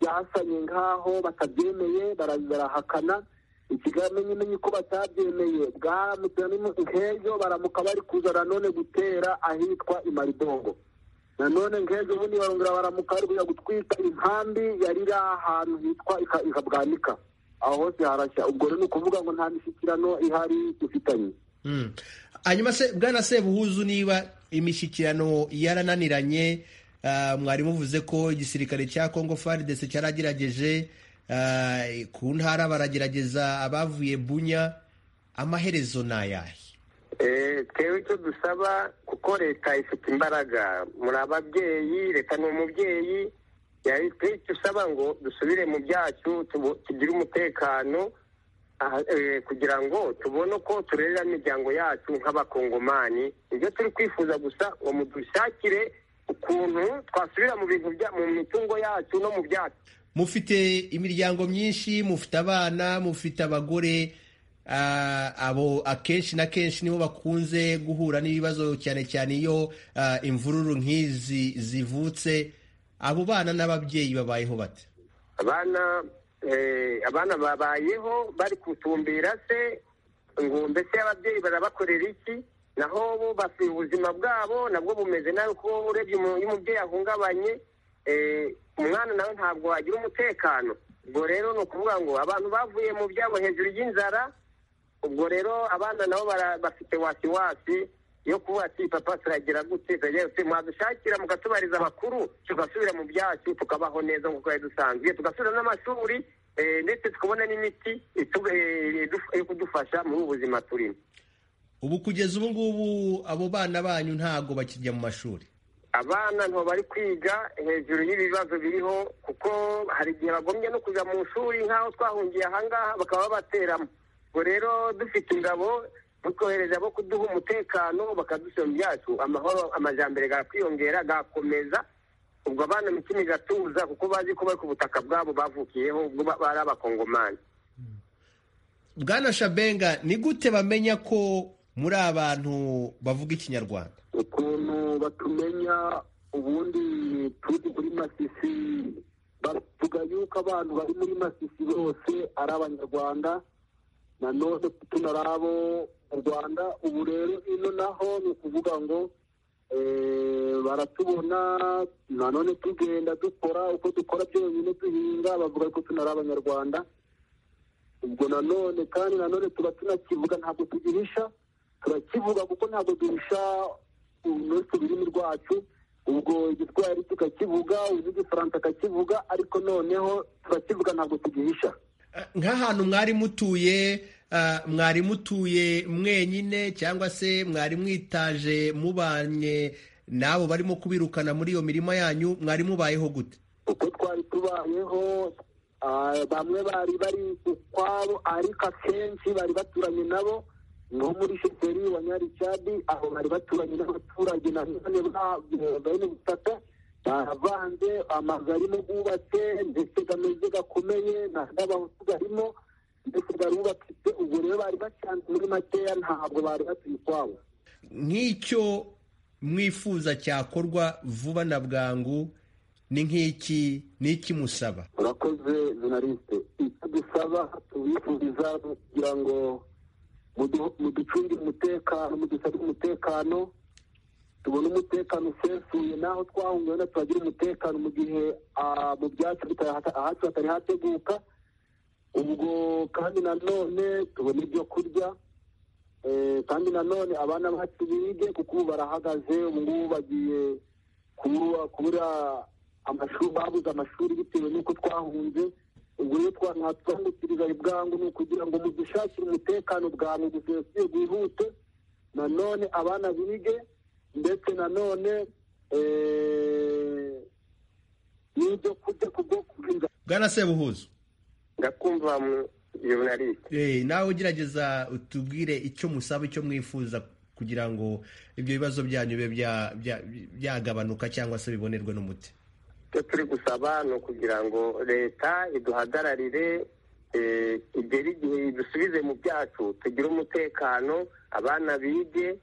byasanye nk'aho batabyemeye bara- barahakana ikigamenya ko batabyemeye bwamutse nk'ejo baramuka bari kuza nanone gutera ahitwa imaribongo nanone nk'ejo bundi barongera baramuka bari kujya gutwika inkambi yari iri ahantu hitwa Ika- ikabwanika aho hose harashya ubwo rero ni ukuvuga ngo nta mishyikirano ihari dufitanye Mm. hanyuma se bwana sebuhuzu niba imishyikirano yarananiranye ah, mwari muvuze ko igisirikare cya congo faridese cyaragerageje ah, ku ntara baragerageza abavuye bunya amaherezo ni ayahe Eh, twebwe icyo dusaba kuko leta ifite imbaraga muri ababyeyi leta ni umubyeyi yari- twebwe icyo usaba ngo dusubire mu byacu tubo- tugire umutekano aha- eh, kugira ngo tubone uko turerera imiryango yacu nk'abakongomani ibyo turi kwifuza gusa ngo mudushakire ukuntu twasubira mu bintu bya- mu mitungo yacu no mu byacu mufite imiryango myinshi mufite abana mufite abagore ah, abo akenshi na kenshi nibo bakunze guhura n'ibibazo cyane cyane iyo ah, imvururu nk'izi zivutse abo bana n'ababyeyi babayeho bate abana eh, abana babayeho bari kutumbira se ngo mbese ababyeyi barabakorera iki naho bo bafite ubuzima bwabo nabwo bumeze nabi kuko urebye umu- iyo umubyeyi ahungabanye eh, umwana nawe ntabwo wagira umutekano ubwo rero ni ukuvuga ngo abantu bavuye mu byabo hejuru y'inzara ubwo rero abana nabo bara- bafite wasiwasi yo kuvuga ati papa turagira gute turagira gute mwadushakira mukatubariza amakuru tugasubira mu byacu tukabaho neza nk'uko twari dusanzwe tugasubira n'amashuri eh, ndetse tukabona n'imiti itu- eh, iduf- yo kudufasha muri ubu buzima turimo ubu kugeza ubu ngubu abo bana banyu ntabwo bakijya mu mashuri abana nto bari kwiga hejuru y'ibibazo biriho kuko hari igihe bagombye no kujya mu ishuri nk'aho twahungiye ahangaha bakaba babateramo ubwo rero dufite ingabo dukohereza abo kuduha umutekano bakadusoma byacu amahoro amajyambere gakwiyongera gakomeza ubwo abana imitima igatuza kuko bazi ko bari ku butaka bwabo bavukiyeho ubwo ba- bari abakongomani bwana shabenga ni gute bamenya ko muri abantu bavuga ikinyarwanda ukuntu batumenya ubundi turi muri masisi bavuga yuko abantu bari muri masisi bose ari abanyarwanda nanone tunari abo mu rwanda ubu rero ino naho ni ukuvuga ngo eh, baratubona nanone tugenda dukora uko dukora byonyine duhinga bavuga ko tunari abanyarwanda ubwo nanone kandi nanone tuba tunakivuga ntabwo tugihisha turakivuga kuko ntabwo duhisha uretse ururimi rwacu ubwo igiswahili tukakivuga uzi igifaransa akakivuga ariko noneho turakivuga ntabwo tugihisha nk'ahantu mwari mutuye ah, mwari mutuye mwenyine cyangwa se mwari mwitaje mubanye n'abo barimo kubirukana muri iyo mirima yanyu mwari mubayeho gute uko twari tubayeho bamwe bari bari ukwabo ariko akenshi bari baturanye nabo nko muri shiteri wa nyaricadi aho bari baturanye n'abaturage na none bene butaka baravanze amazu arimo bubatse ndetse gameze gakomeye n'abahutu barimo ndetse barubatse ubwo rero bari bacanze muri makeya ntabwo bari batuye ukwabo nk'icyo mwifuza cyakorwa vuba na bwangu ni nk'iki ni iki musaba urakoze jenaliste icyo dusaba tubifuriza kugira ngo muducungire umutekano mudusabire umutekano tubone umutekano usesuye n'aho twahunguye na tuhagira umutekano mu gihe mu byatsi ahacu hatari hateguka ubwo kandi nanone tubona ibyo kurya kandi nanone abana bacu bige kuko ubu barahagaze ubu ngubu bagiye kubura amashuri babuze amashuri bitewe n'uko twahunze ubwo rero twatwambukiriza ibwangu ni ukugira ngo mudushakire umutekano bwangu gusesuye bwihute nanone abana bige ndetse nanone n'ibyo kurya kubwo kurinda bwana sebuhuzo ndakumva jurnaliste nawe ugerageza utubwire icyo musaba icyo mwifuza kugira ngo ibyo bibazo byanyu bibe byagabanuka cyangwa se bibonerwe n'umuti icyo turi gusaba ni ukugira ngo leta iduhagararire igere igihe idusubize mu byacu tugire umutekano abana bige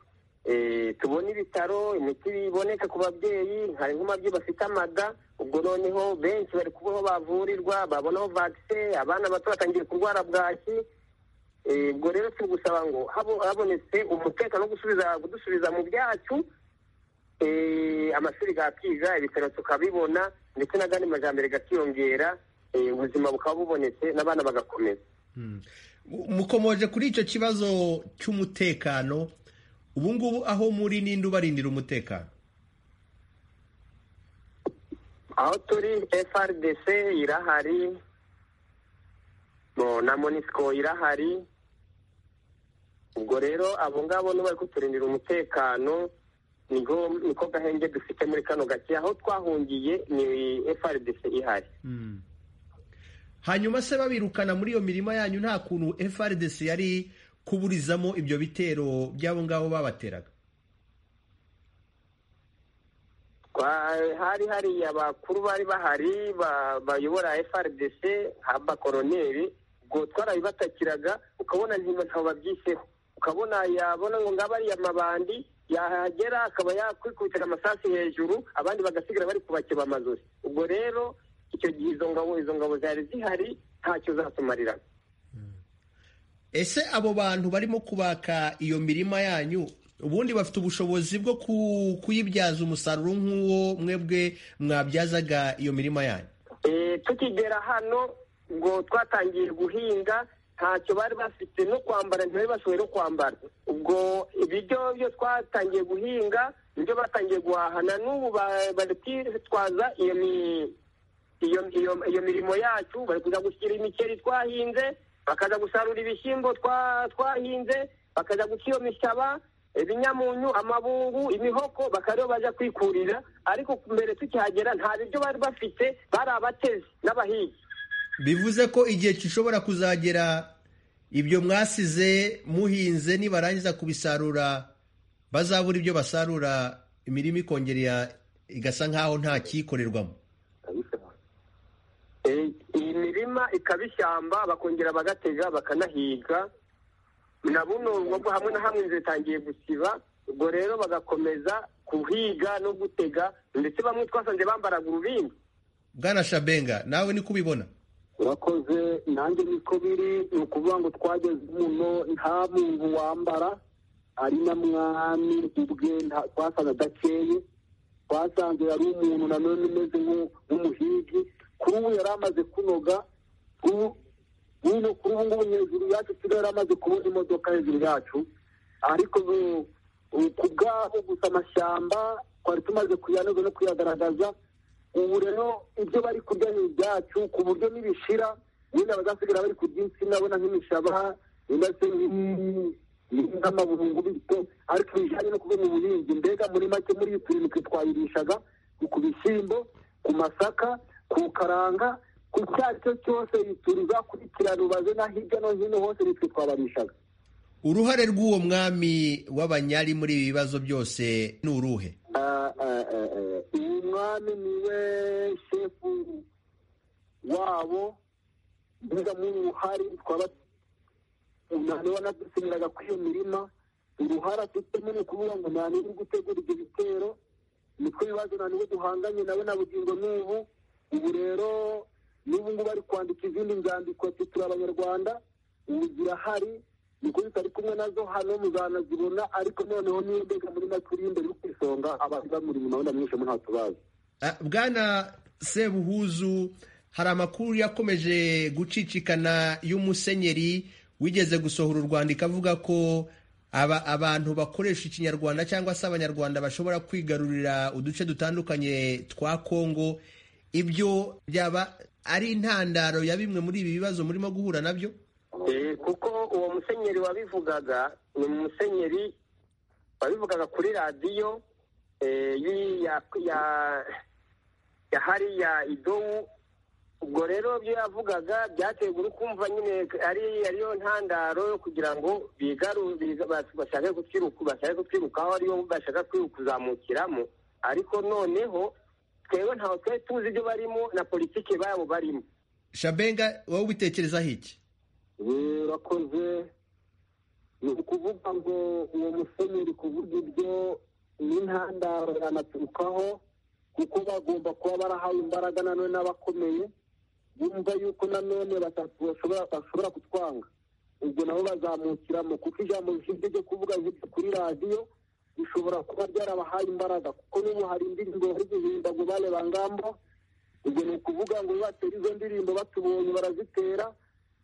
tubone ibitaro imiti iboneka ku babyeyi hari nk'umubyeyi bafite amaga ubwo noneho benshi bari kuba aho bavurirwa babonaho vakise abana bato batangiye kurwara bwaki ubwo rero turi gusaba ngo habonetse umutekano wo kudusubiza mu byacu amashuri gakiga ibitaro tukabibona ndetse n'agandi majyambere gakiyongera ubuzima bukaba bubonetse n'abana bagakomeza mukomoje kuri icyo kibazo cy'umutekano ubu ngubu aho muri n'indi ubarindira umutekano aho turi frdc irahari na monisco irahari ubwo rero abo ngabo bari kuturindira umutekano niko gahenge dufite muri kano gake aho twahungiye ni frdc ihari hanyuma se babirukana muri iyo mirima yanyu nta kuntu frdc yari kuburizamo ibyo bitero by'abo ngabo babateraga hari hari abakuru bari bahari bayobora frdc abakoroneri ubwo twarabibatakiraga ukabona ntabo babyiseho ukabona yabona ngo ngaba ari amabandi yahagera akaba yakwikubitira amasasu hejuru abandi bagasigara bari kubakeba amazozi ubwo rero icyo gihe izo ngabo izo ngabo zari zihari ntacyo zatumarira ese abo bantu barimo kubaka iyo mirima yanyu ubundi bafite ubushobozi bwo kuyibyaza umusaruro nk'uwo mwebwe mwabyazaga iyo mirima yanyu tukigera hano ngo twatangiye guhinga ntacyo bari bafite no kwambara ntibari bashoboye no kwambara ubwo ibiryo byo twatangiye guhinga nibyo batangiye guhaha na n'ubu bari kwitwaza iyo mirimo yacu bari kuza gushyira imikeri twahinze bakaza gusarura ibishyimbo twahinze bakaza guca iyo mishyaba ibinyamunyu amabungu imihoko bakaba bajya kwikurira ariko mbere tukihagera nta biryo bari bafite bari abatezi n'abahigi bivuze ko igihe gishobora kuzagera ibyo mwasize muhinze nibarangiza kubisarura bazabura ibyo basarura imirimo ikongera igasa nk'aho nta kiyikorerwamo iyi mirima ikaba ishyamba bakongera bagatega bakanahiga na buno ngo hamwe na hamwe inzu zitangiye gusiba ubwo rero bagakomeza kuhiga no gutega ndetse bamwe twasanze bambaraga urubindi bwana shabenga nawe niko ubibona urakoze nanjye niko biri ni ukuvuga ngo twageze muno nta muntu wambara ari na mwami ubwe twasanze adakeye twasanze yari umuntu nanone umeze nk'umuhigi kuri ubu yari amaze kunoga nk'ubu kuri ubu ngubu hejuru yacu tuba yari amaze kubona imodoka hejuru yacu ariko ku bwabo gusa amashyamba twari tumaze kuyanoza no kuyagaragaza ubu rero ibyo bari kurya ni ibyacu ku buryo n'ibishira wenda bazasigara bari kurya insina abona nk'imishaba wenda se nk'amabungu bityo ariko bijyanye no kuba mu buhinzi mbega muri make muri iyi turindwi twayirishaga ku bishyimbo ku masaka ku karanga ku cyo ari cyo cyose bituriza kurikirana ubaze na hirya no hino hose nitwe twabarishaga uruhare rw'uwo mwami w'abanyari muri ibi bibazo byose ni uruhe Ah, ah, ah, ah. uyu mwami niwe shefu wabo biza muri uruhare twaba ntanewa nadusimiraga kuri iyo mirima uruhare afitemo ni ukuvuga ngo nani uri gutegura ibyo bitero nitwe bibazo nani we duhanganye nawe na bugingo n'ubu ubu rero n'ubu ngubu ari kwandika izindi nzandiko ati turi abanyarwanda ubu zirahari niko zitari kumwe nazo hano muzanazibona ariko noneho niyo mbega muri makurinde iri ku isonga abantu bamuri inyuma wenda mwinshi ntatubazi Ah, bwana sebuhuzu hari amakuru yakomeje gucicikana y'umusenyeri wigeze gusohora urwandiko avuga ko aba, abantu bakoresha ikinyarwanda cyangwa se abanyarwanda bashobora kwigarurira uduce dutandukanye twa kongo ibyo byaba ari intandaro ya bimwe muri ibi bibazo murimo guhura nabyo Eh, kuko uwo musenyeri wabivugaga ni umusenyeri wabivugaga kuri radiyo eh, y'i- ya ya- ya hariya idowu ubwo rero ibyo yavugaga byaterwa uri kumva nyine ari ariyo ntandaro yo kugira ngo bigaru biga- bas- bashake kutwiruka bashake kutwirukaho ariyo bashaka kwiru- kuzamukiramo ariko noneho twewe ntawe twari tuzi ibyo barimo na politiki babo barimo shabenga wowe ubitekerezaho iki birakoze ni ukuvuga ngo uwo musenyeri kuvuga ibyo ni intandaro yanaturukaho kuko bagomba kuba barahawe imbaraga nanone n'abakomeye bumva yuko nanone batatu bashobora bashobora kutwanga ubwo nabo bazamukiramo kuko ijambo rishinzwe ryo kuvuga ibyo kuri radiyo rishobora kuba ryarabahaye imbaraga kuko n'ubu hari indirimbo bari guhimba ngo bale bangambo ubwo ni ukuvuga ngo batera izo ndirimbo batubonye barazitera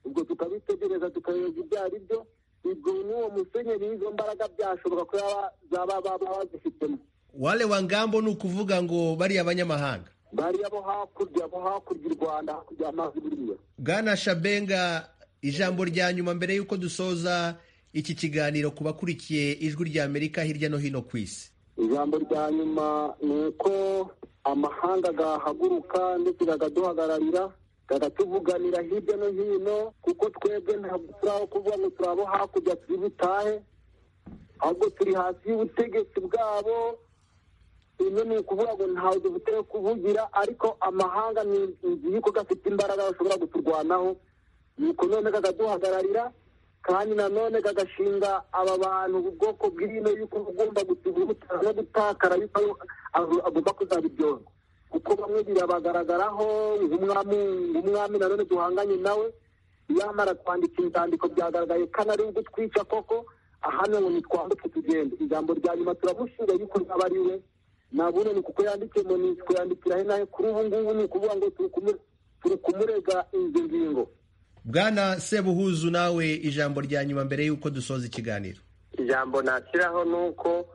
ubwo tukabitegereza tukareba ibyo ari byo ubwo n'uwo musenyeri izo mbaraga byashoboka ko yaba zaba baba bazifitemo wale wangambo ni ukuvuga ngo bariya abanyamahanga bariya bo hakurya bo hakurya u rwanda hakurya amazi buriya Bwana Shabenga ijambo rya nyuma mbere y'uko dusoza iki kiganiro ku bakurikiye ijwi rya Amerika hirya no hino ku isi ijambo rya nyuma ni uko amahanga agahaguruka ndetse gagaduhagararira gagatuvuganira hirya no hino kuko twebwe ntabwo turi aho kuvuga ngo turi abo hakurya turi butahe ahubwo turi hasi y'ubutegetsi bwabo ibyo ni ukuvuga ngo ntawe dufite yo kuvugira ariko amahanga ni inzu y'uko gafite imbaraga bashobora guturwanaho nuko none kakaduhagararira kandi nanone kagashinga aba bantu ubwoko bw'ino y'uko ugomba gutuguta no gutakara yuko ayo- ago- agomba kuzabiryozwa kuko bamwe birabagaragaraho nk'umwami nk'umwami nanone duhanganye nawe yamara kwandika inzandiko byagaragaye kandi ari ugutwica koko ahano ngo nitwambuke tugende ijambo rya nyuma turamushinga yuko yaba ari we nabone ni kuko yandikiye mu nitwe yandikira he nahe kuri ubu ngubu ni ukuvuga ngo turi kumu- turi kumurega izo ngingo Bwana Sebuhuzu nawe ijambo rya nyuma mbere y'uko dusoza ikiganiro ijambo nashyiraho ni uko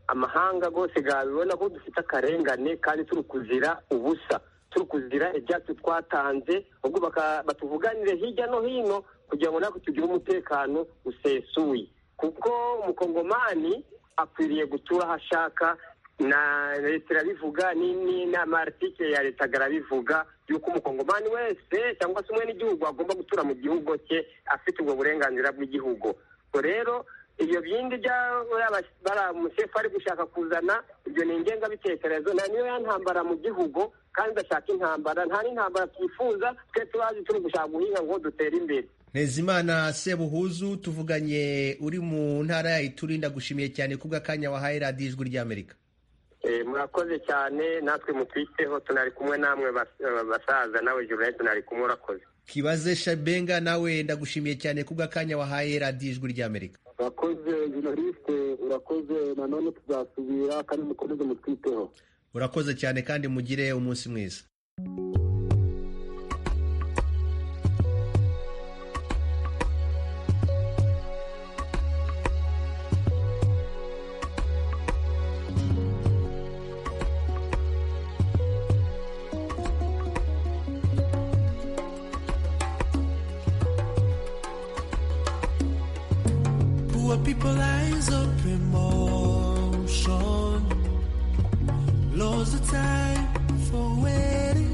amahanga rwose yabibona ko dufite akarengane kandi turi kuzira ubusa turi kuzira ibyacu twatanze ahubwo baka- batuvuganire hirya no hino kugira ngo natwe tugire umutekano usesuye kuko umukongomani akwiriye gutura aho ashaka na leta irabivuga ni- ni- n'amaritike ya leta arabivuga yuko umukongomani wese cyangwa se umwe n'igihugu agomba gutura mu gihugu cye afite ubwo burenganzira bw'igihugu ubwo rero ibyo bindi umusefu ari gushaka kuzana ibyo ni ingengabitekerezo na niyo ya ntambara mu gihugu kandi udashaka intambara nta n'intambara twifuza twe turazi turi gushaka guhinga ngo dutere imbere Ntezimana Sebuhuzu tuvuganye uri mu ntara ya Ituri ndagushimiye cyane kubwa kanya wahaye radiyo ijwi rya Amerika Eh, murakoze cyane natwe mutwiteho tunari kumwe namwe bas- eh, basaza nawe juvenete tunari kumwe urakoze Kibaze Shabenga nawe ndagushimiye cyane kubwa kanya wahaye radiyo ijwi rya Amerika urakoze journaliste urakoze nanone tuzasubira kandi mukomeze mutwiteho urakoze cyane kandi mugire umunsi mwiza Poor people eyes of promotion. Loads of time for waiting.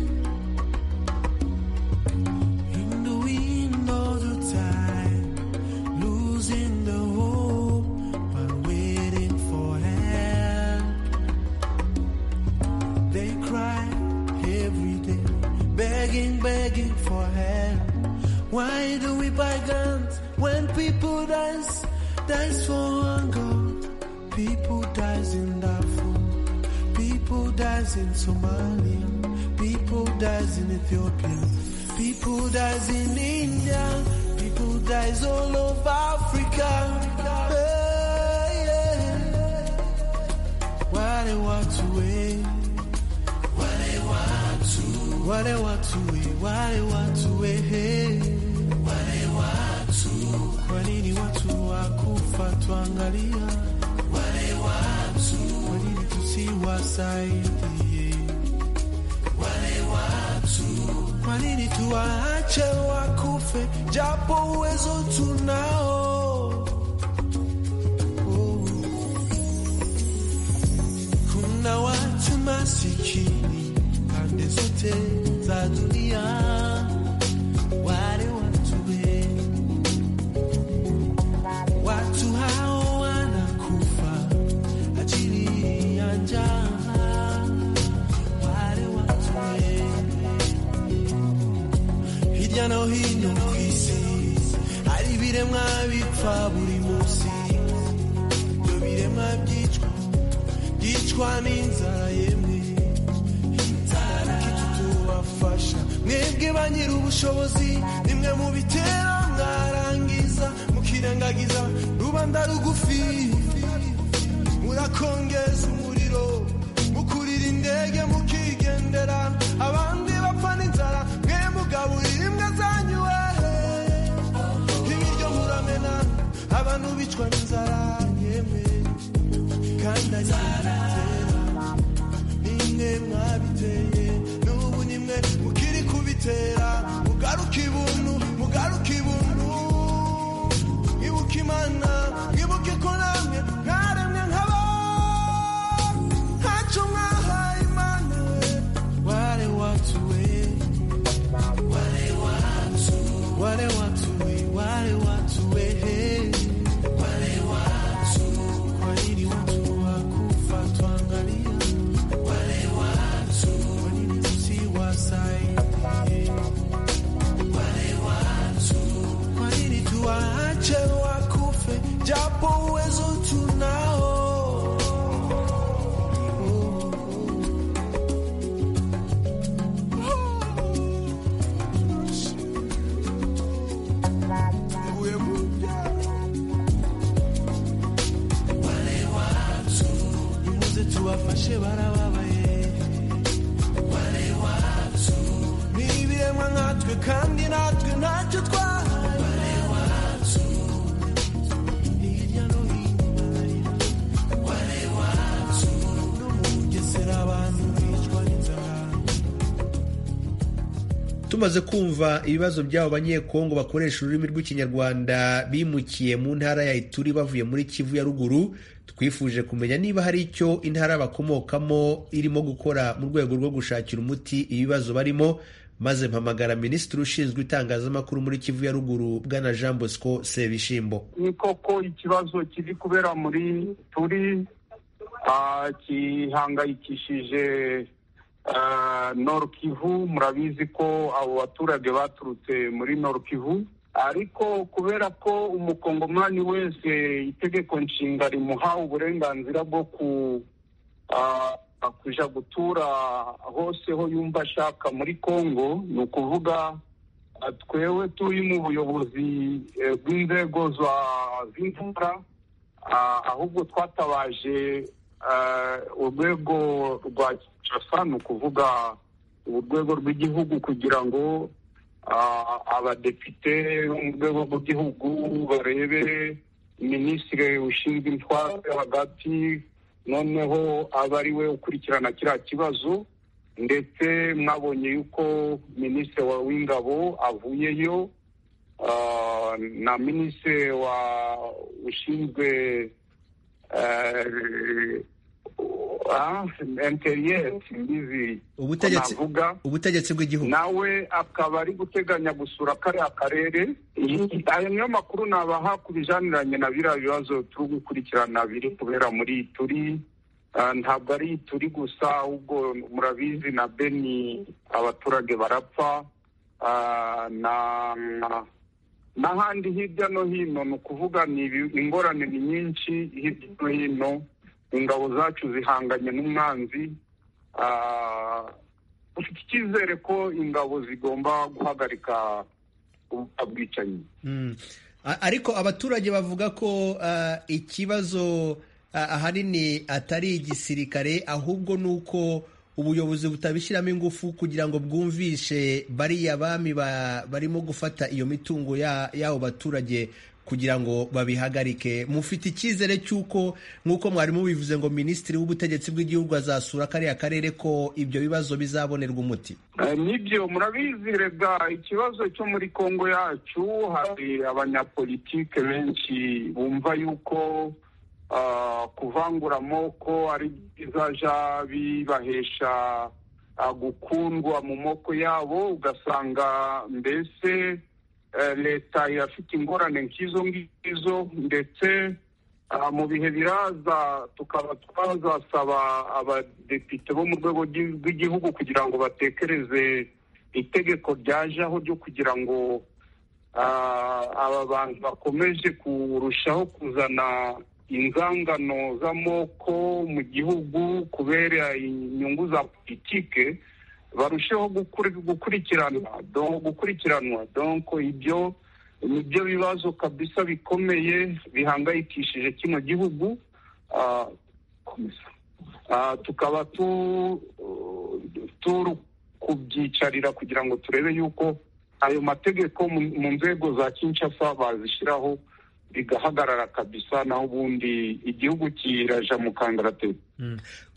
begging, begging for help. Why do we buy guns when people dies, dies for hunger? People dies in Darfur, people dies in Somalia, people dies in Ethiopia, people dies in India, people dies all over Africa. Hey, yeah. Why they walk away? wale watu we wale watu we hey. wale watu kwa nini watu wakufa tuangalia wale watu kwa nini tusiwasaidie wale watu kwa nini tuwaache wakufe japo uwezo tunao oh. kuna watu masikini pande zote za dunia wale watu we watu hao wanakufa ajili ya njaa wale watu we hirya no hino ku isi hari ibiremwa bipfa buri munsi ibyo biremwa byicwa byicwa n'inzara yemwe kubafasha mwebwe ba nyiri ubushobozi nimwe mu bitera mwarangiza mukirengagiza rubanda rugufi murakongeza umuriro mukurira indege mukigendera abandi bapfa n'inzara mwe mugaburira imbwa zanyu wehe ibiryo muramena abantu bicwa n'inzara yemwe kandi ari bitera nimwe mwabiteye rimwe ukiri kubitera mugaruka ibuntu mugaruka ibuntu mwibuke imana mwibuke ko namwe mwaremwe nk'aba ntacu mwahaye imana ware watu we ware watu ware watu we ware watu we ware watu kwa nini watu wakufa twangalia tuwaache wakufe japo uwezo tunao. Nimuze tuwafashe barababaye, ni ibiremwa nkatwe kandi natwe ntacyo twahaye. tumaze kumva ibibazo by'abo banyekongo bakoresha ururimi rw'ikinyarwanda bimukiye mu ntara ya ituri bavuye muri kivu ya ruguru twifuje kumenya niba hari icyo intara bakomokamo irimo gukora mu rwego rwo gushakira umuti ibibazo barimo maze mpamagara minisitiri ushinzwe itangazamakuru muri kivu ya ruguru bwana jean bosco sebishimbo ni koko ikibazo kiri kubera muri turi gihangayikishije Kivu murabizi ko abo baturage baturutse muri Kivu ariko kubera ko umukongomani wese itegeko nshinga rimuha uburenganzira bwo kuja gutura hose ho yumva ashaka muri Kongo ni ukuvuga twewe turi mu buyobozi bw'inzego z'intara ahubwo twatabaje urwego rwa kinshasa ni ukuvuga urwego rw'igihugu kugira ngo abadepite bo mu rwego rw'igihugu barebe minisitiri ushinzwe intwaro hagati noneho aba ari we ukurikirana kiriya kibazo ndetse mwabonye yuko minisitiri w'ingabo avuyeyo na minisitiri ushinzwe ubutegetsi bw'igihugu nawe akaba ari guteganya gusura kariya karere ayo niyo makuru nabaha ku bijaniranye na biriya bibazo turi gukurikirana biri kubera muri turi ntabwo ari turi gusa ahubwo murabizi na beni abaturage barapfa ah, na na- n'ahandi hirya no hino ni ukuvuga ni ibi- ingorane ni nyinshi hirya no hino ingabo zacu zihanganye n'umwanzi Ah, dufite icyizere ko ingabo zigomba guhagarika ubwo bwicanyi Mm. A- ariko abaturage bavuga ko ah, ikibazo ah, ahanini atari igisirikare ahubwo ni uko ubuyobozi butabishyiramo ingufu kugira ngo bwumvishe bariya bami ba- barimo gufata iyo mitungo ya- y'abo baturage kugira ngo babihagarike mufite icyizere cy'uko nk'uko mwarimu bivuze ngo minisitiri w'ubutegetsi bw'igihugu azasura kariya karere ko ibyo bibazo bizabonerwa umuti Eh, nibyo murabizirega ikibazo cyo muri kongo yacu hari abanyapolitike benshi bumva yuko ah, kuvangura amoko ari bizaja bibahesha ah, gukundwa mu moko yabo ugasanga mbese eh, leta irafite ingorane nk'izo ngizo ndetse Ah, mu bihe biraza tukaba twazasaba abadepite bo mu rwego rw'i- rw'igihugu kugira ngo batekereze itegeko ryajeho ryo kugira ngo ah, aba bantu bakomeje kurushaho kuzana inzangano z'amoko mu gihugu kubera inyungu za politike barusheho gukuri- gukurikiranwa donc gukurikiranwa donc ibyo nibyo bibazo kabisa bikomeye bihangayikishije kino gihugu Ah, komeza. Ah, tukaba tu- turi kubyicarira kugira ngo turebe yuko ayo mategeko mu- mu nzego za kinshasa bazishyiraho bigahagarara kabisa naho ubundi igihugu kiraja mu kangaratete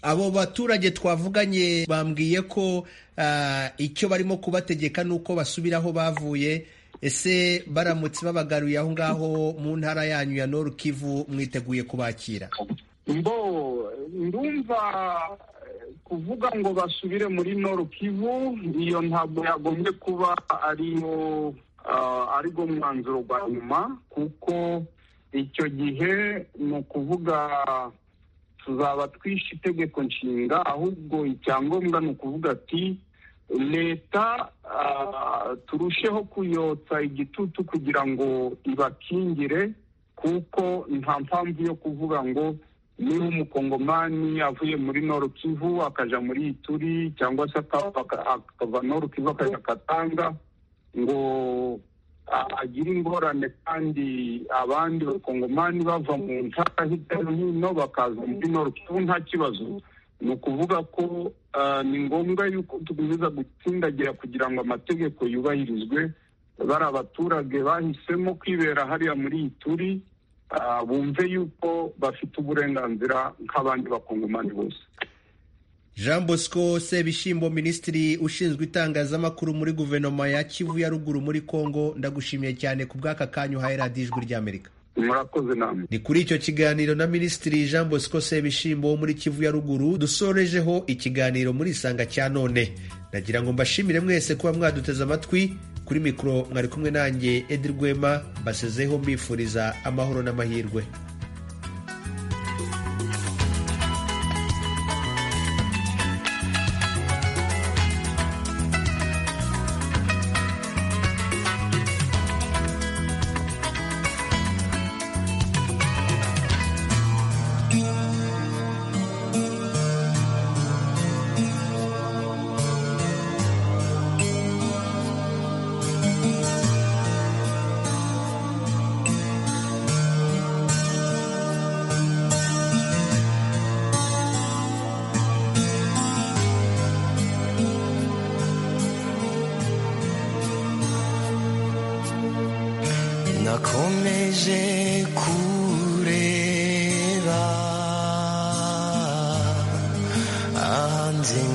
abo baturage twavuganye bambwiye ko ah, icyo barimo kubategeka ni uko basubira aho bavuye ese baramutse babagaruye aho ngaho mu ntara yanyu ya Nord Kivu mwiteguye kubakira mbo ndumva eh, kuvuga ngo basubire muri Nord Kivu iyo ntabwo yagombye kuba ariyo ah, aribwo mwanzuro wa nyuma kuko icyo gihe ni ukuvuga tuzaba twishe itegeko nshinga ahubwo icyangombwa ni ukuvuga ati leta ah, turusheho kuyotsa igitutu kugira ngo ibakingire kuko nta mpamvu yo kuvuga ngo niba umukongomani avuye muri Nord Kivu akaja muri Ituri cyangwa se akava akava Nord Kivu akaja Katanga ngo a- agire ingorane kandi abandi bakongomani bava mu ntara hirya no hino bakaza muri Nord Kivu nta kibazo ni ukuvuga ko ah, ni ngombwa yuko tukomeza gutsindagira kugira ngo amategeko yubahirizwe bari abaturage bahisemo kwibera hariya muri Ituri ah, bumve yuko bafite uburenganzira nk'abandi bakongomani bose Jean Bosco Sebishimbo minisitiri ushinzwe itangazamakuru muri guverinoma ya Kivu ya ruguru muri Kongo ndagushimiye cyane ku bw'aka kanya uhaye radiyo ijwi ry'Amerika murakoze namwe ni kuri icyo kiganiro na minisitiri jean bosco sebishimbo wo muri kivu ya ruguru dusorejeho ikiganiro muri isanga cya none nagira ngo mbashimire mwese kuba mwaduteze amatwi kuri mikoro mwari kumwe nanjye edi rwema mbasezeho mbifuriza amahoro n'amahirwe nakomeje kureba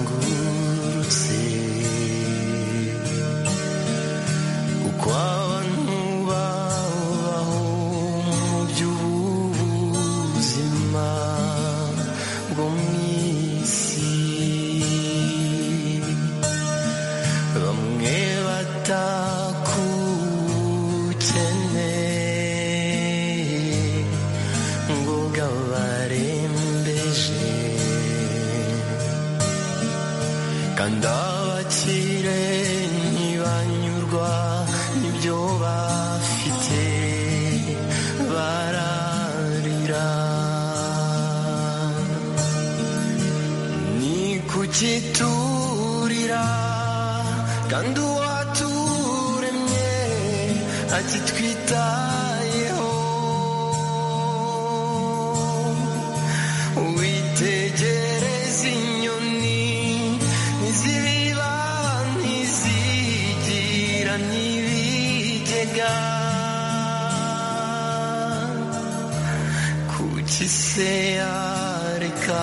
ahanzengurutse uko abantu babaho mu by'ubuzima bwo mu isi bamwe batakukeneye ngo gabarembeje atitwitayeho witegereze inyoni ntizirira ntizigira n'ibigega kuki se yareka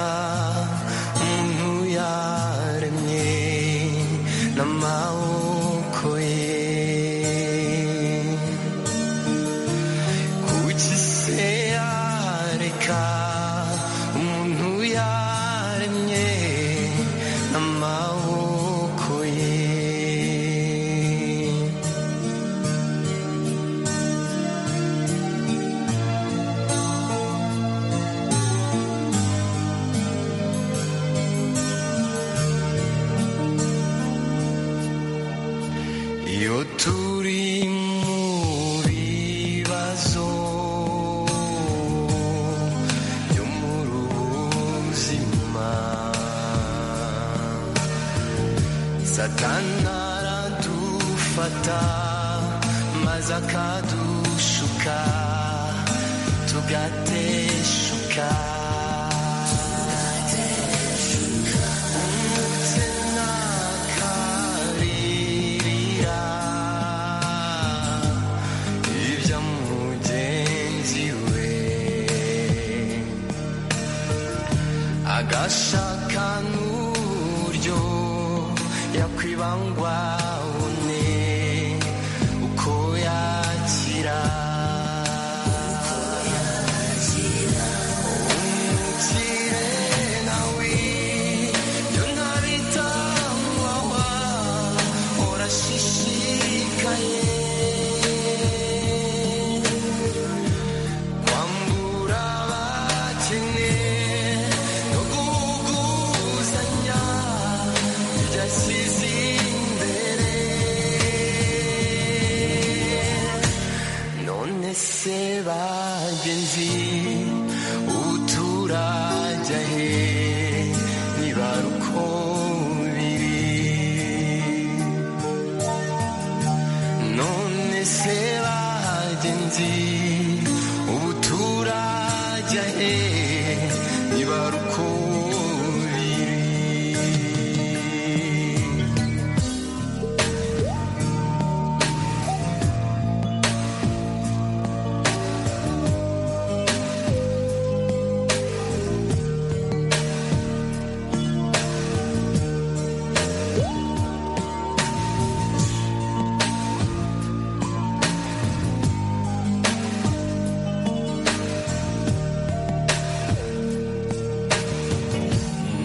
umuntu yaremye n'amaboko ye kuki se yareka umuntu yaremye n'amaboko ye iyo turi mu bibazo byo mu buzima satana aradufata maze akadushuka tugateshuka akaririra ibya mugenzi we agashaka n'uburyo yakwibangwa une uko yakira umukire nawe yo ntabitangwawa urashishikaye kwambura abakene no guhuguzanya byashyize imbere none se bagenzi uturajya he nibara uko biri none se bagenzi ubu turajya he nibara uko biri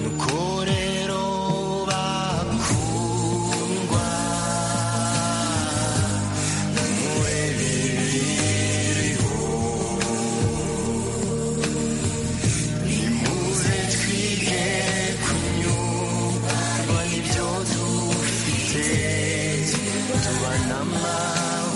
nuko rero bakundwa mwe bibiriho nimuze twige kunyurwa n'ibyo dufite tubana amahoro